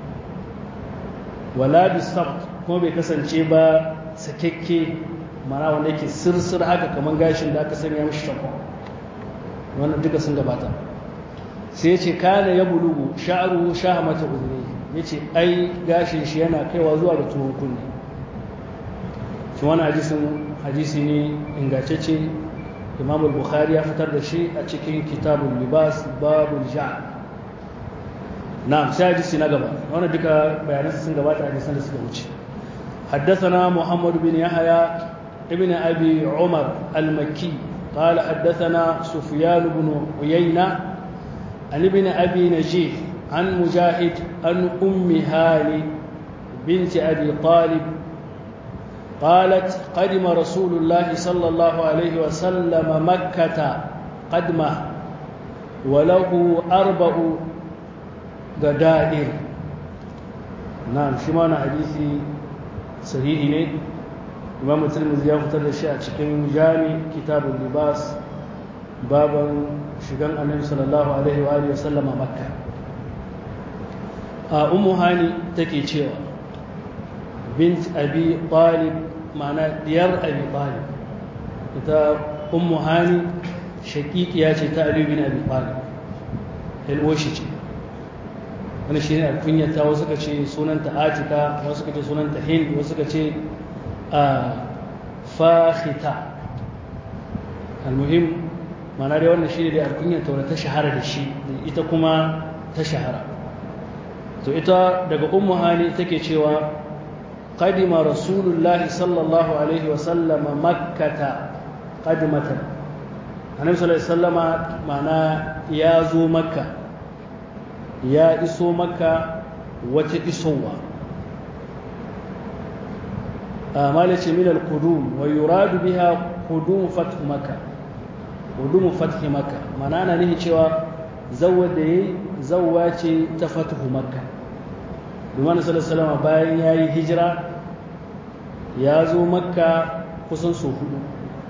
wala bisabt kuma bai kasance ba sakekke mana wanda yake sirsir haka kamar gashin da aka sanya mishi shakon wannan duka sun gabata sai ce kana ya bulugu sha'aruhu shahamata uzuri ya ce ai gashin shi yana kaiwa zuwa da tuwon kunne shi wani hadisin hadisi ne ingantacce imam bukhari ya fitar da shi a cikin kitabul libas babul ja'a na'am sai hadisi na gaba wannan duka bayanan sun gabata hadisan da suka wuce حدثنا محمد بن يحيى ابن أبي عمر المكي قال حدثنا سفيان بن عيينة عن ابن أبي نجيح عن مجاهد عن أم هاني بنت أبي طالب قالت قدم رسول الله صلى الله عليه وسلم مكة قدمه وله أربع غدائر نعم شمان حديثي sahihi ne imam tirmidhi ya fitar da shi a cikin jami kitabul libas baban shigan annabi sallallahu alaihi wa alihi wasallama makka a ummu hani take cewa bint abi talib ma'ana diyar abi talib ita ummu hani shaqiqiya ce ta ali bin abi talib alwashi ce wani shi ne a kunyata wasu ka ce sunanta atika wasu ka ce sunanta hind wasu ka ce a fahita almuhim mana dai wannan shi ne dai a kunyata wadda ta shahara da shi ita kuma ta shahara to ita daga ummu hani take cewa qadima rasulullahi sallallahu alaihi wasallama makkata qadimatan annabi sallallahu alaihi wasallama mana ya zo makka ya iso maka wata isowa amma ce min al-qudum wa yuradu biha qudum fath maka qudum fath maka mana ana nihi cewa zawwa da yayi zawwa ce ta fath maka Duman sallallahu bayan yayi hijira ya zo makka kusan so hudu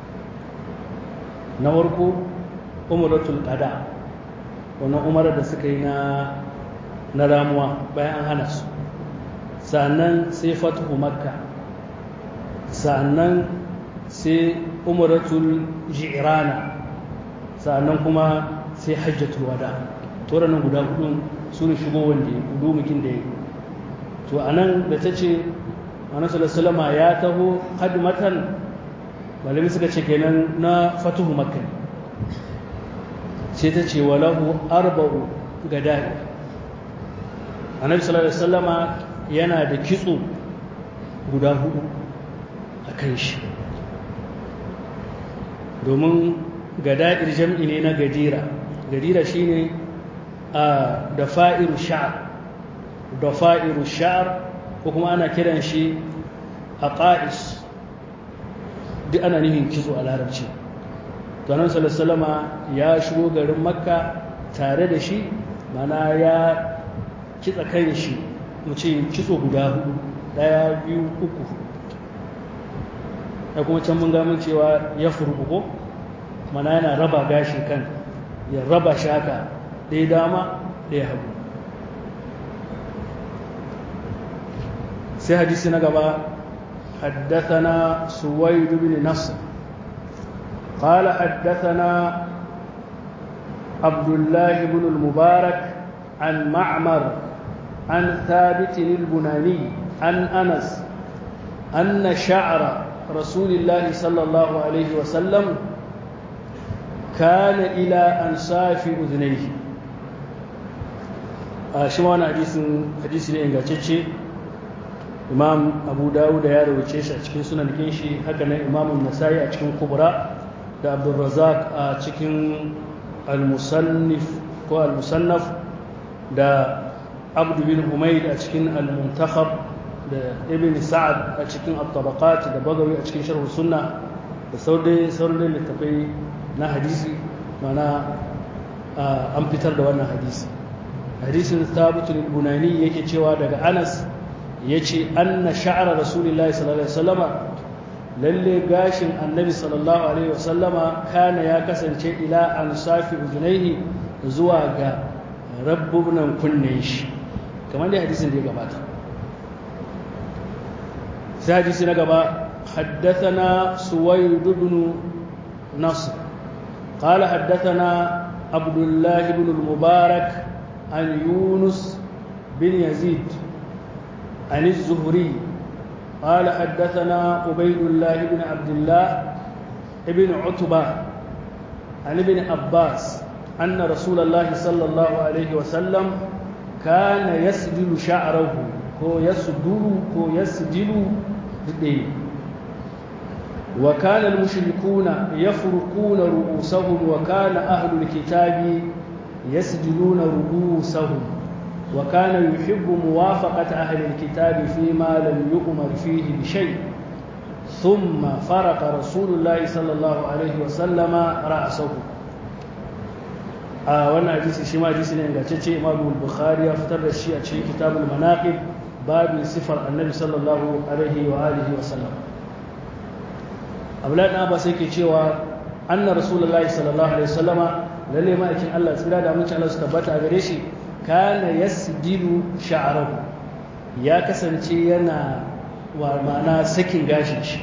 na farko umratul qada wannan umarar da suka yi na na ramuwa bayan an hana su sannan sai fatuhu makka sannan sai umaratul ji'rana sannan kuma sai hajjatul wada to nan guda hudu su ne shigo wanda ya hudu mukin da ya to anan da ta ce annabi sallallahu ya taho hadmatan malami suka ce kenan na fatuhu makka sai ta ce walahu arba'u gadai annabi sallallahu alaihi wasallama yana da kitso guda hudu a kan shi domin gada'ir jam'i ne na gadira gadira shine a dafa'iru sha'r dafa'iru sha'r ko kuma ana kiran shi aqais duk ana nufin kitso a larabci to annabi sallallahu ya shigo garin makka tare da shi mana ya kitsa kan shi mu ce kitso guda hudu daya biyu uku da kuma can mun gamin cewa ya furbu ko mana yana raba gashi kan ya raba shi haka ɗaya dama ɗaya hagu sai hadisi na gaba حدثنا سويد بن نصر قال حدثنا عبد الله بن المبارك عن معمر عن ثابت البناني عن أنس أن شعر رسول الله صلى الله عليه وسلم كان إلى أنصاف أذنيه شو أنا حديث حديث لإنجاتشي imam abu dawud ya rawace shi a cikin sunan shi haka nan imam nasai a cikin kubra da abdulrazak a cikin al-musannif ko al-musannaf da abdu bin humaid a cikin al-muntakhab da ibn sa'ad a cikin at-tabaqat da bagawi a cikin sharh sunna da sauran sauran littafai na hadisi mana an fitar da wannan hadisi hadisin thabit al-bunani yake cewa daga anas ya ce anna sha'ara rasulullahi sallallahu alaihi wasallama lalle gashin annabi sallallahu alaihi wasallama kana ya kasance ila an safi ujunaihi zuwa ga rabbunan kunnen shi kamar dai hadisin da ya gabata sai hadisi na gaba حدثنا سويد بن نصر قال حدثنا عبد الله بن المبارك عن يونس بن يزيد عن الزهري قال حدثنا عبيد الله بن عبد الله بن عتبة عن ابن عباس أن رسول الله صلى الله عليه وسلم كان يسدل شعره هو يسدل هو يسدل وكان المشركون يفرقون رؤوسهم وكان أهل الكتاب يسجلون رؤوسهم وكان يحب موافقة أهل الكتاب فيما لم يؤمر فيه بشيء ثم فرق رسول الله صلى الله عليه وسلم رأسه a wannan hadisi shi ma hadisi ne ingantacce Imam Bukhari ya fitar da shi a cikin Kitabul Manaqib babin sifar Annabi sallallahu alaihi wa alihi wa sallam Abdullahi dan Abbas yake cewa anna Rasulullahi sallallahu alaihi wasallama lalle ma'aikin Allah tsira da mutum Allah su tabbata a gare shi kana yasdilu sha'rahu ya kasance yana wa ma'ana sakin gashin shi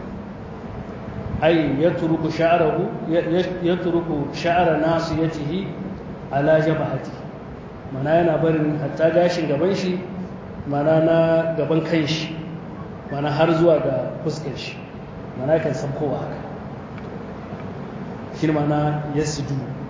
ai yatruku sha'rahu yatruku sha'ra nasiyatihi ala jabhati mana yana barin hatta gashin gaban shi mana na gaban kan shi mana har zuwa ga fuskar shi mana kan sabkowa haka shi mana yasdu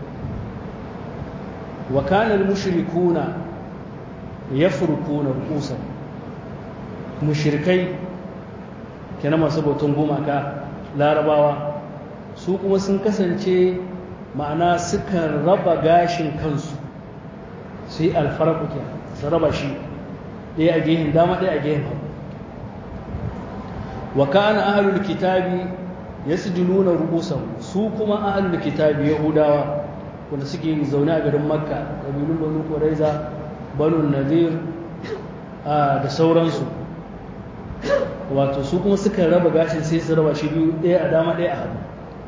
wa kana al-mushrikuna yafrukuna ru'usan mushrikai kenan masu bautan gumaka larabawa su kuma sun kasance ma'ana sukan raba gashin kansu su yi alfaraku ke su raba shi ɗaya a gehen dama ɗaya a gehen hagu wa kana ahlul kitabi yasjuduna ru'usan su kuma ahlul kitabi yahudawa wanda suke zaune a garin makka kabilun banu quraiza banu nadir da sauransu wato su kuma suka raba gashin sai su raba shi biyu ɗaya a dama ɗaya a hagu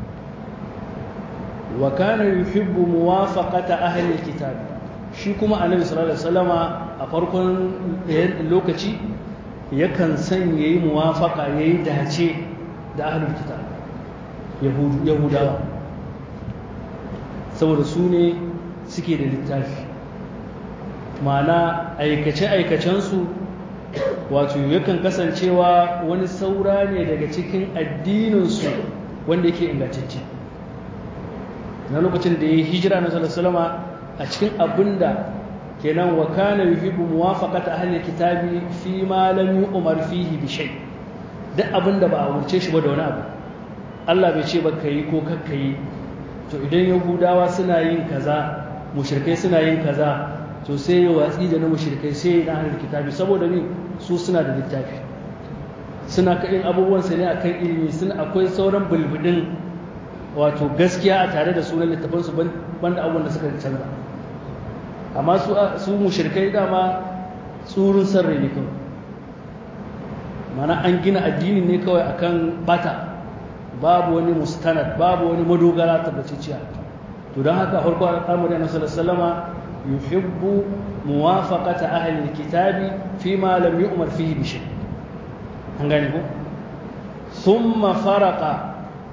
wa kana yuhibbu muwafaqata ahli alkitab shi kuma annabi sallallahu alaihi wasallama a farkon lokaci yakan san yayi muwafaqa yayi dace da ahli alkitab yahudu yahudawa saboda su ne suke da littafi ma'ana aikace aikacensu wato yakan kasancewa wani saura ne daga cikin addininsu wanda yake ingantacce na lokacin da ya yi hijira na salama a cikin abin da kenan wa kana yuhibbu muwafaqata ahli kitabi fi ma lam yu'mar fihi bi shay duk abin da ba a wurce shi ba da wani abu Allah bai ce ba kai ko kakka yi to idan yahudawa suna yin kaza mushrikai suna yin kaza to sai ya watsi da na mushrikai sai ya na kitabi saboda ni su suna da littafi suna yin abubuwan su ne akan ilimi suna akwai sauran bulbudin wato gaskiya a tare da sunan littafin su banda abubuwan da suka canza amma su su mushrikai dama tsurun sarrai ne kawai mana an gina addini ne kawai akan bata babu wani mustanad babu wani madogara tabbatacciya to don haka farko al'amari na sallallahu yuhibbu muwafaqata ahli alkitabi fi ma lam yu'mar fihi bi shay an gane ko thumma faraqa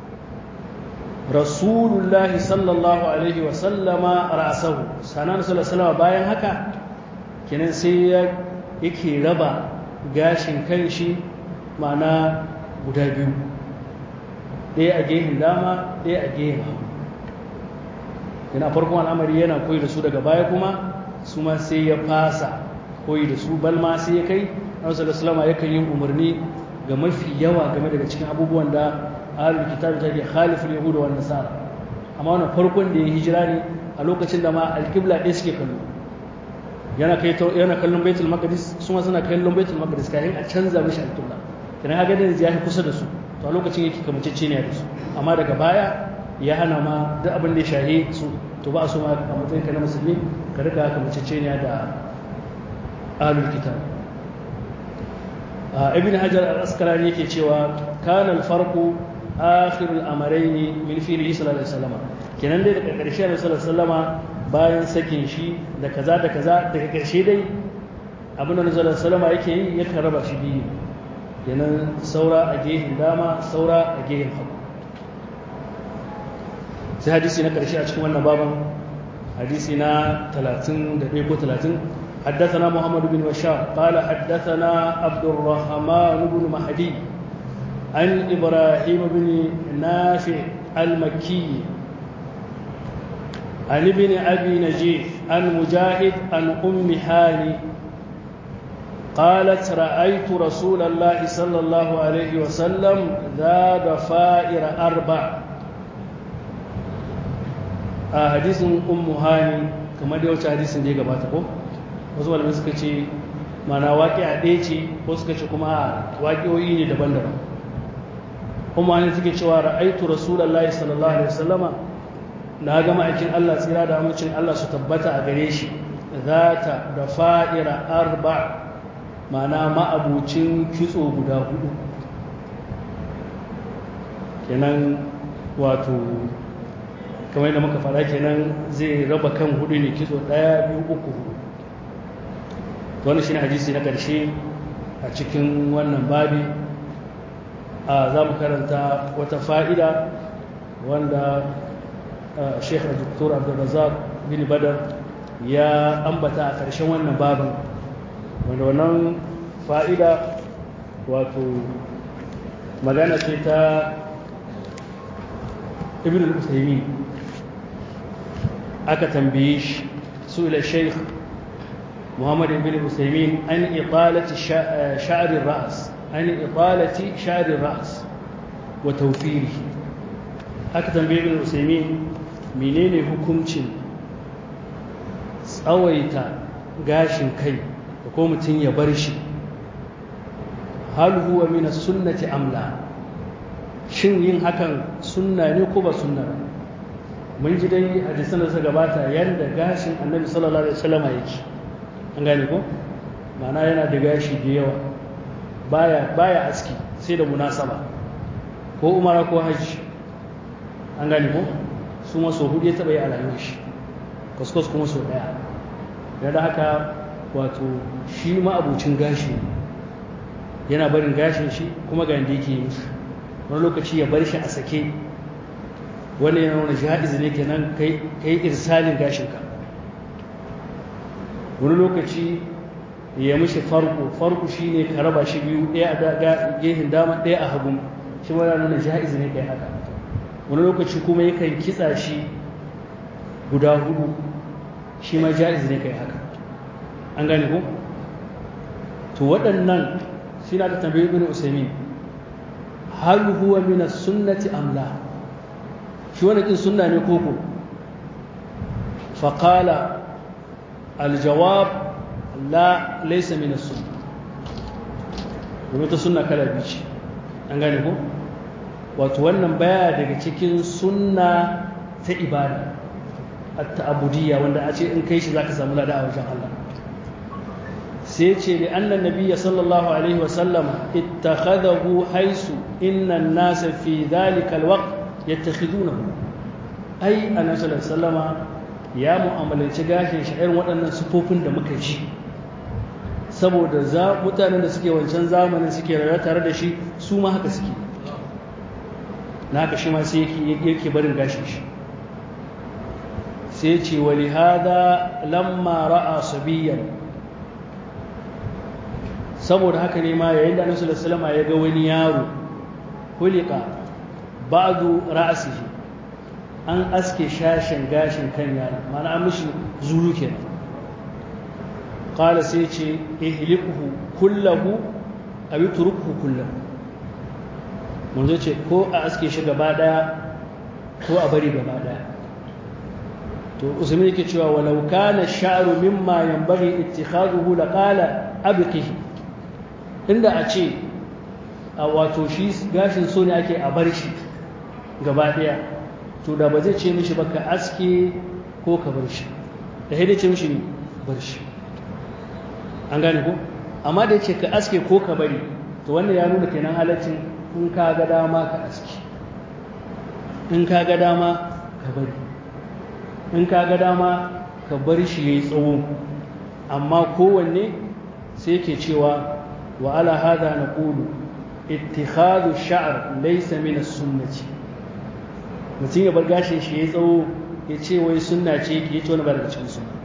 rasulullah sallallahu alaihi wa sallama ra'sahu sanan sallallahu bayan haka kenan sai ya yake raba gashin kanshi ma'ana guda biyu ɗaya a gehen dama ɗaya a gehen hagu yana farkon al'amari yana koyi da su daga baya kuma su ma sai ya fasa koyi da su balma sai ya kai annabi sallallahu yakan yin umarni ga mafi yawa game daga cikin abubuwan da ahlul kitab take khaliful yahuda wan nasara amma wannan farkon da ya hijira ne a lokacin da ma alqibla ɗaya suke kallo yana kai yana kallon baitul maqdis su ma suna kallon baitul maqdis kafin a canza mishi alqibla kana ga da ya kusa da su to a lokacin yake kamacece ne da su amma daga baya ya hana ma duk abin da ya shahe su to ba a so ma a matsayin ka na musulmi ka rika kamacece ne da ahlul kitab ibn hajar al-asqalani yake cewa kana al-farqu akhir al-amrayn min fi'li sallallahu alaihi wasallam kenan dai daga ƙarshe Annabi sallallahu alaihi wasallam bayan sakin shi da kaza da kaza daga ƙarshe dai abin da Annabi sallallahu alaihi wasallam yake yi yakan raba shi biyu kenan saura a gehen dama saura a gehen hagu sai hadisi na ƙarshe a cikin wannan baban hadisi na 31 ko 30 حدثنا محمد بن بشار قال حدثنا عبد الرحمن بن مهدي عن إبراهيم بن نافع المكي عن ابن أبي نجيح عن مجاهد عن أم هاني قالت رأيت رسول الله صلى الله عليه وسلم ذا ضفائر أربع حديث أم هاني كما دي وجه حديث دي gabata ko wasu malamai suka ce mana waƙi a ɗaya ce ko suka ce kuma a waƙiyoyi ne daban-daban kuma ne suke cewa ra'aitu rasulullahi sallallahu alaihi wasallama na ga ma'aikin Allah tsira da amincin Allah su tabbata a gare shi zata da fa'ira arba mana ma'abucin kitso guda hudu kenan wato kamar da muka fara kenan zai raba kan hudu ne kitso ɗaya biyu uku hudu wani shi ne hadisi na ƙarshe a cikin wannan babi a za mu karanta wata fa'ida wanda sheikh dr abdulrazak bin badar ya ambata a ƙarshen wannan babin wanda wannan fa'ida wato magana ce ta ibn al-usaimi aka tambaye shi su ila sheikh محمد بن عثيمين عن إطالة شعر الرأس عن إطالة شعر الرأس وتوفيره أكثر بن عثيمين menene hukuncin tsawaita gashin kai da ko mutum ya bar shi hal huwa min sunnati amla shin yin hakan sunna ne ko ba sunna ba mun ji dai hadisan da suka gabata yanda gashin annabi sallallahu alaihi wasallam yake an gane ko ma'ana yana da gashi da yawa baya baya aski sai da munasaba ko umara ko hajji an gane ko su ma so hudu ya taba yi a rayuwar shi kuskus kuma so daya da haka wato shi ma abucin gashi yana barin gashin shi kuma ga yanda yake yi wani lokaci ya bar shi a sake wani yana wani ja'iz ne kenan kai kai irsalin gashinka wani lokaci ya mishi farko farko shi ne ka raba shi biyu ɗaya a gehin dama ɗaya a hagun shi wani nuna ja'iz ne kai haka wani lokaci kuma yakan kitsa shi guda hudu shi ma ja'iz ne kai haka an gane ko to waɗannan shi na da tambayi bin usaimin hal huwa min sunnati am la shi wani kin sunna ne koko faƙala aljawab la laisa min sunna domin ta sunna kala biyu ce an gane ko wato wannan baya daga cikin sunna ta ibada at-ta'budiyya wanda a ce in kai shi zaka samu lada a wajen Allah sai ce li annan nabiyya sallallahu alaihi wa sallama ittakhadahu haisu inna an-nasa fi dhalika al-waqt yattakhidunahu ai annabi sallallahu alaihi wasallama ya mu'amalanci gashin shi irin waɗannan sufofin da muka ji saboda za mutanen da suke wancan zamanin suke rayuwa tare da shi su ma haka suke na haka shi ma sai yake barin gashin shi sai ce wali hada lamma ra'a sabiyan saboda haka ne ma yayin da annabi sallallahu alaihi ya ga wani yaro hulika ba'du ra'sihi an aske shashin gashin kan yaro mana an mishi zuru kenan qala sai ce ihliquhu kullahu aw yutrukuhu kullahu mun ce ko a aske shi gaba daya ko a bari gaba daya to usman yake cewa walau kana sha'ru mimma yanbaghi ittikhaduhu laqala abqihi inda a ce a wato shi gashin so ne ake a bar shi gaba daya to da ba zai ce mishi ba ka aske ko ka bar shi da haidai ce mishi bar shi an gane ko amma da ya ce ka aske ko ka bari to wannan ya nuna kenan halaccin in ka ga dama ka aske in ka ga dama ka bari in ka ga dama ka bar shi ya yi tsawo amma kowanne sai ke cewa wa ala hada na ƙulu ittikhadu sha'ar laysa min as-sunnati mutum ya bar gashin shi ya tsawo ya ce wai sunna ce ke ce wani ba daga cikin sunna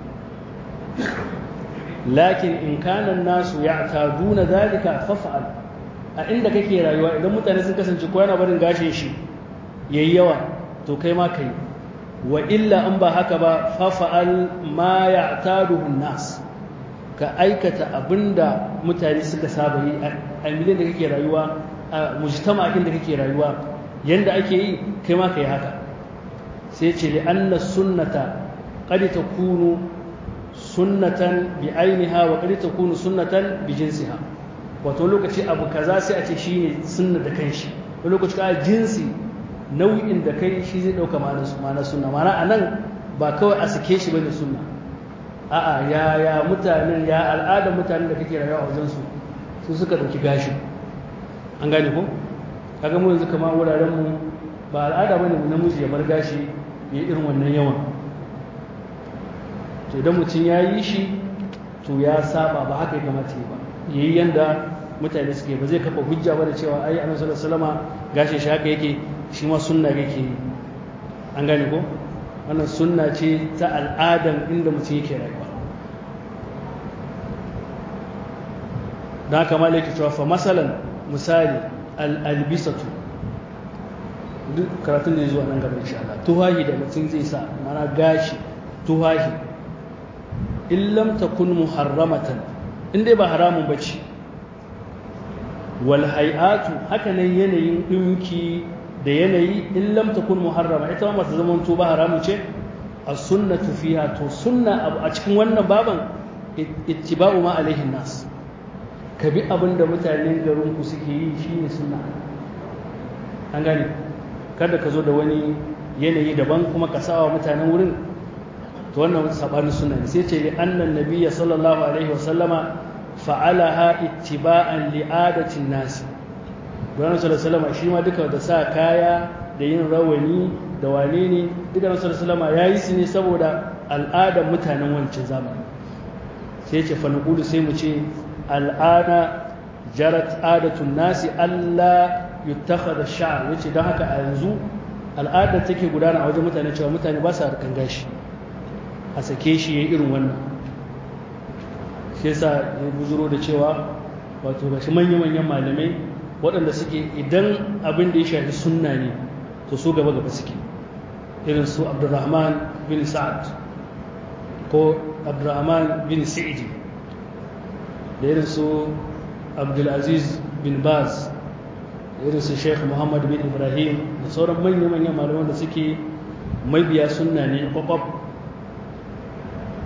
lakin in kanan nasu ya ta duna zalika fafa'al a inda kake rayuwa idan mutane sun kasance ko yana barin gashin shi yayi yawa to kai ma kai wa illa an ba haka ba fafa'al ma ya'taduhu nas ka aikata abinda mutane suka saba yi a miliyan da kake rayuwa a mujtama'in da kake rayuwa yanda ake yi kai ma kai haka sai ce li anna sunnata qad takunu sunnatan bi ainiha wa qad takunu sunnatan bi jinsiha wato lokaci abu kaza sai a ce shine sunna da kanshi wani lokaci ka jinsi nau'in da kai shi zai dauka ma'ana sunna ma'ana anan ba kawai a sake shi bane sunna a'a ya ya mutanen ya al'adar mutanen da kake rayuwa a wajen su su suka dauki gashi an gane ko kaga mu yanzu kamar wuraren mu ba al'ada bane mu namiji ya bar gashi ya irin wannan yawan to idan mutum ya yi shi to ya saba ba haka ya kamata ba yayi yanda mutane suke ba zai kafa hujja ba da cewa ai annabi sallallahu alaihi wasallama gashi shi haka yake shi ma sunna yake yi an gane ko wannan sunna ce ta al'adan inda mutum yake rayuwa da haka malaki cewa fa masalan misali al'albisatu duk karatun da ya zuwa nan gaba insha Allah tuhahi da mutum zai sa mana gashi tuhahi in lam takun muharramatan in dai ba haramun bace wal hay'atu haka nan yanayin dinki da yanayi in lam takun muharrama ita ma ta zama to ba haramu ce as-sunnatu fiha to sunna a cikin wannan baban ittiba'u ma alaihi nas ka bi abin da mutanen garinku suke yi shi ne suna an gane kada ka zo da wani yanayi daban kuma ka sawa mutanen wurin to wannan sabanin suna ne sai ce li annan nabiyya sallallahu alaihi wasallama fa'alaha ittiba'an li adatin nasi Gwamnan sallallahu shi ma duka da sa kaya da yin rawani da wane ne duka na sallallahu ya yi su ne saboda al'adar mutanen wancan zamani sai ce fa sai mu ce al'ana jarat adatun nasi Allah yuttakhadha sha'r yace dan haka a yanzu al'adar take gudana a wajen mutane cewa mutane ba su harkan gashi a sake shi yayin irin wannan shi yasa ya buzuro da cewa wato gashi manya-manyan malamai waɗanda suke idan abin da ya shafi sunna ne to su gaba gaba suke irin su Abdurrahman bin Sa'ad ko Abdurrahman bin Sa'idi da irin su abdulaziz bin baz da irin su sheikh muhammad bin ibrahim da sauran manya-manyan malaman da suke mabiya sunna ne kwakwab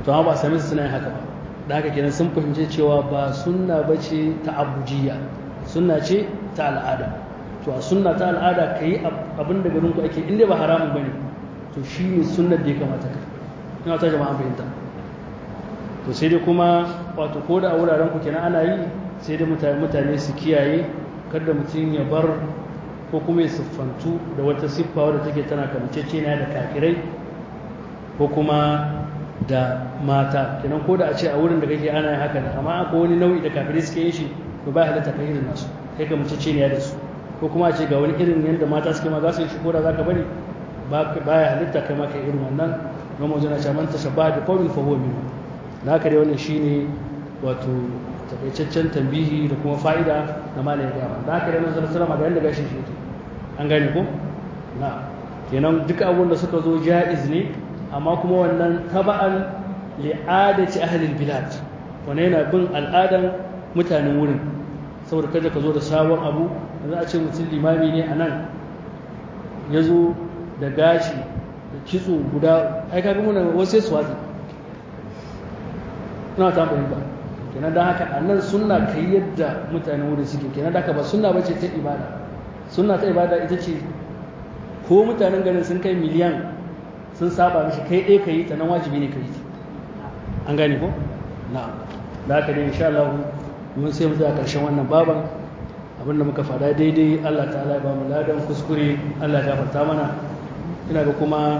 to amma ba a same su suna yin haka ba da haka kenan sun fahimci cewa ba sunna ba ce ta abujiya sunna ce ta al'ada to a sunna ta al'ada ka yi abin da garinku ake inda ba haramun ba ne to shi ne sunnar da ya kamata ka ina ta jama'a fahimta to sai dai kuma wato ko da a wuraren ku kenan ana yi sai dai mutane su kiyaye kada mutum ya bar ko kuma ya siffantu da wata siffa wadda take tana kamanceceniya da kafirai ko kuma da mata kenan ko da a ce a wurin da kake ana yin haka ne amma akwai wani nau'i da kafirai suke yin shi to ba halatta kai irin nasu kai kamanceceniya da su ko kuma a ce ga wani irin yadda mata suke ma za su yi shi ko da za ka bari ba ya halitta kai ma kai irin wannan don mu zana man tashabba da qawmin fa huwa minhu da haka dai wannan shine wato takaitaccen tambihi da kuma fa'ida na malamin gaba da haka dai manzon sallama ga yanda gashin shi yake an gane ko na kenan duka abubuwan da suka zo ja'iz ne amma kuma wannan taba'an li'adati ahli bilad wannan yana bin al'adan mutanen wurin saboda kada ka zo da sabon abu yanzu a ce mutum limami ne a nan ya zo da gashi da kitso guda ai kaga muna wasu su watsi ina ta fahimta kenan dan haka a nan sunna kai yadda mutanen wurin suke kenan da haka ba sunna bace ta ibada sunna ta ibada ita ce ko mutanen garin sun kai miliyan sun saba mishi kai ɗaya ka yi ta nan wajibi ne ka yi an gane ko na'am da haka dai insha Allah mun sai mu tsaya karshen wannan baban abinda muka fada daidai Allah ta'ala ya ba mu ladan kuskure Allah ya gafarta mana ina ga kuma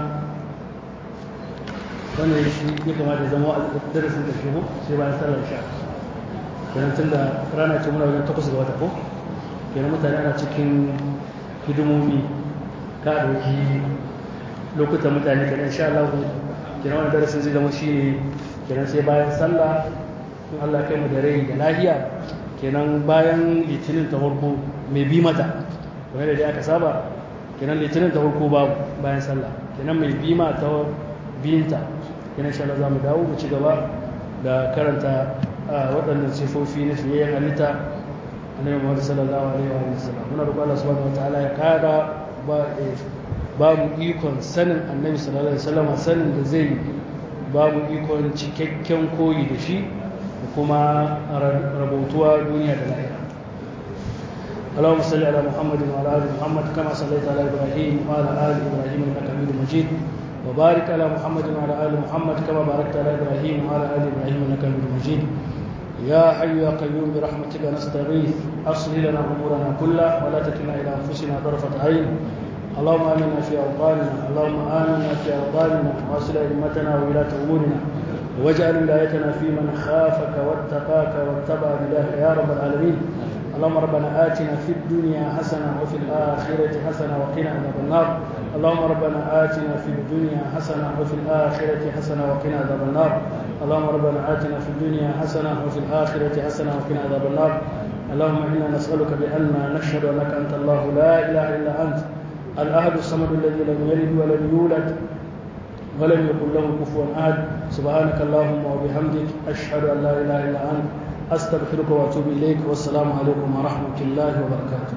wannan shi ya kamata ya zama darasin da shi ko sai bayan sallar sha kenan tun da rana ce muna wajen takwas ga wata ko kenan mutane ana cikin hidimomi ka ɗauki lokutan mutane kenan insha Allah kenan wannan darasin zai zama shi ne kenan sai bayan sallah in Allah kai mu da rai da lahiya kenan bayan litinin ta farko mai bi mata kamar da dai aka saba kenan litinin ta farko babu bayan sallah kenan mai bi ma ta biyinta kenan insha Allah za mu dawo mu ci gaba da karanta waɗannan sifofi na fiyayyen halitta annabi Muhammad sallallahu alaihi wa sallam muna roƙon Allah subhanahu wataala ya ƙara ba ba mu ikon sanin annabi sallallahu alaihi wasallam sanin da zai ba mu ikon cikakken koyi da shi da kuma rabautuwa duniya da lahira اللهم صل على محمد وعلى ال محمد كما صليت على ابراهيم وعلى ال ابراهيم انك حميد مجيد وبارك على محمد وعلى ال محمد كما باركت على ابراهيم وعلى ال ابراهيم انك حميد مجيد يا حي يا قيوم برحمتك نستغيث اصلح لنا امورنا كلها ولا تكلنا الى انفسنا طرفه عين اللهم امنا في اوطاننا اللهم امنا في اوطاننا واصل ائمتنا وولاه امورنا واجعل ولايتنا في من خافك واتقاك واتبع رضاك يا رب العالمين اللهم ربنا آتنا في الدنيا حسنة وفي الآخرة حسنة وقنا عذاب النار اللهم ربنا آتنا في الدنيا حسنة وفي الآخرة حسنة وقنا عذاب النار اللهم ربنا آتنا في الدنيا حسنة وفي الآخرة حسنة وقنا عذاب النار اللهم إنا نسألك بأن نشهد أنك أنت الله لا إله إلا أنت الأحد الصمد الذي لم يلد ولم يولد ولم يكن له كفوا أحد سبحانك اللهم وبحمدك أشهد أن لا إله إلا أنت أستغفرك وأتوب إليك والسلام عليكم ورحمة الله وبركاته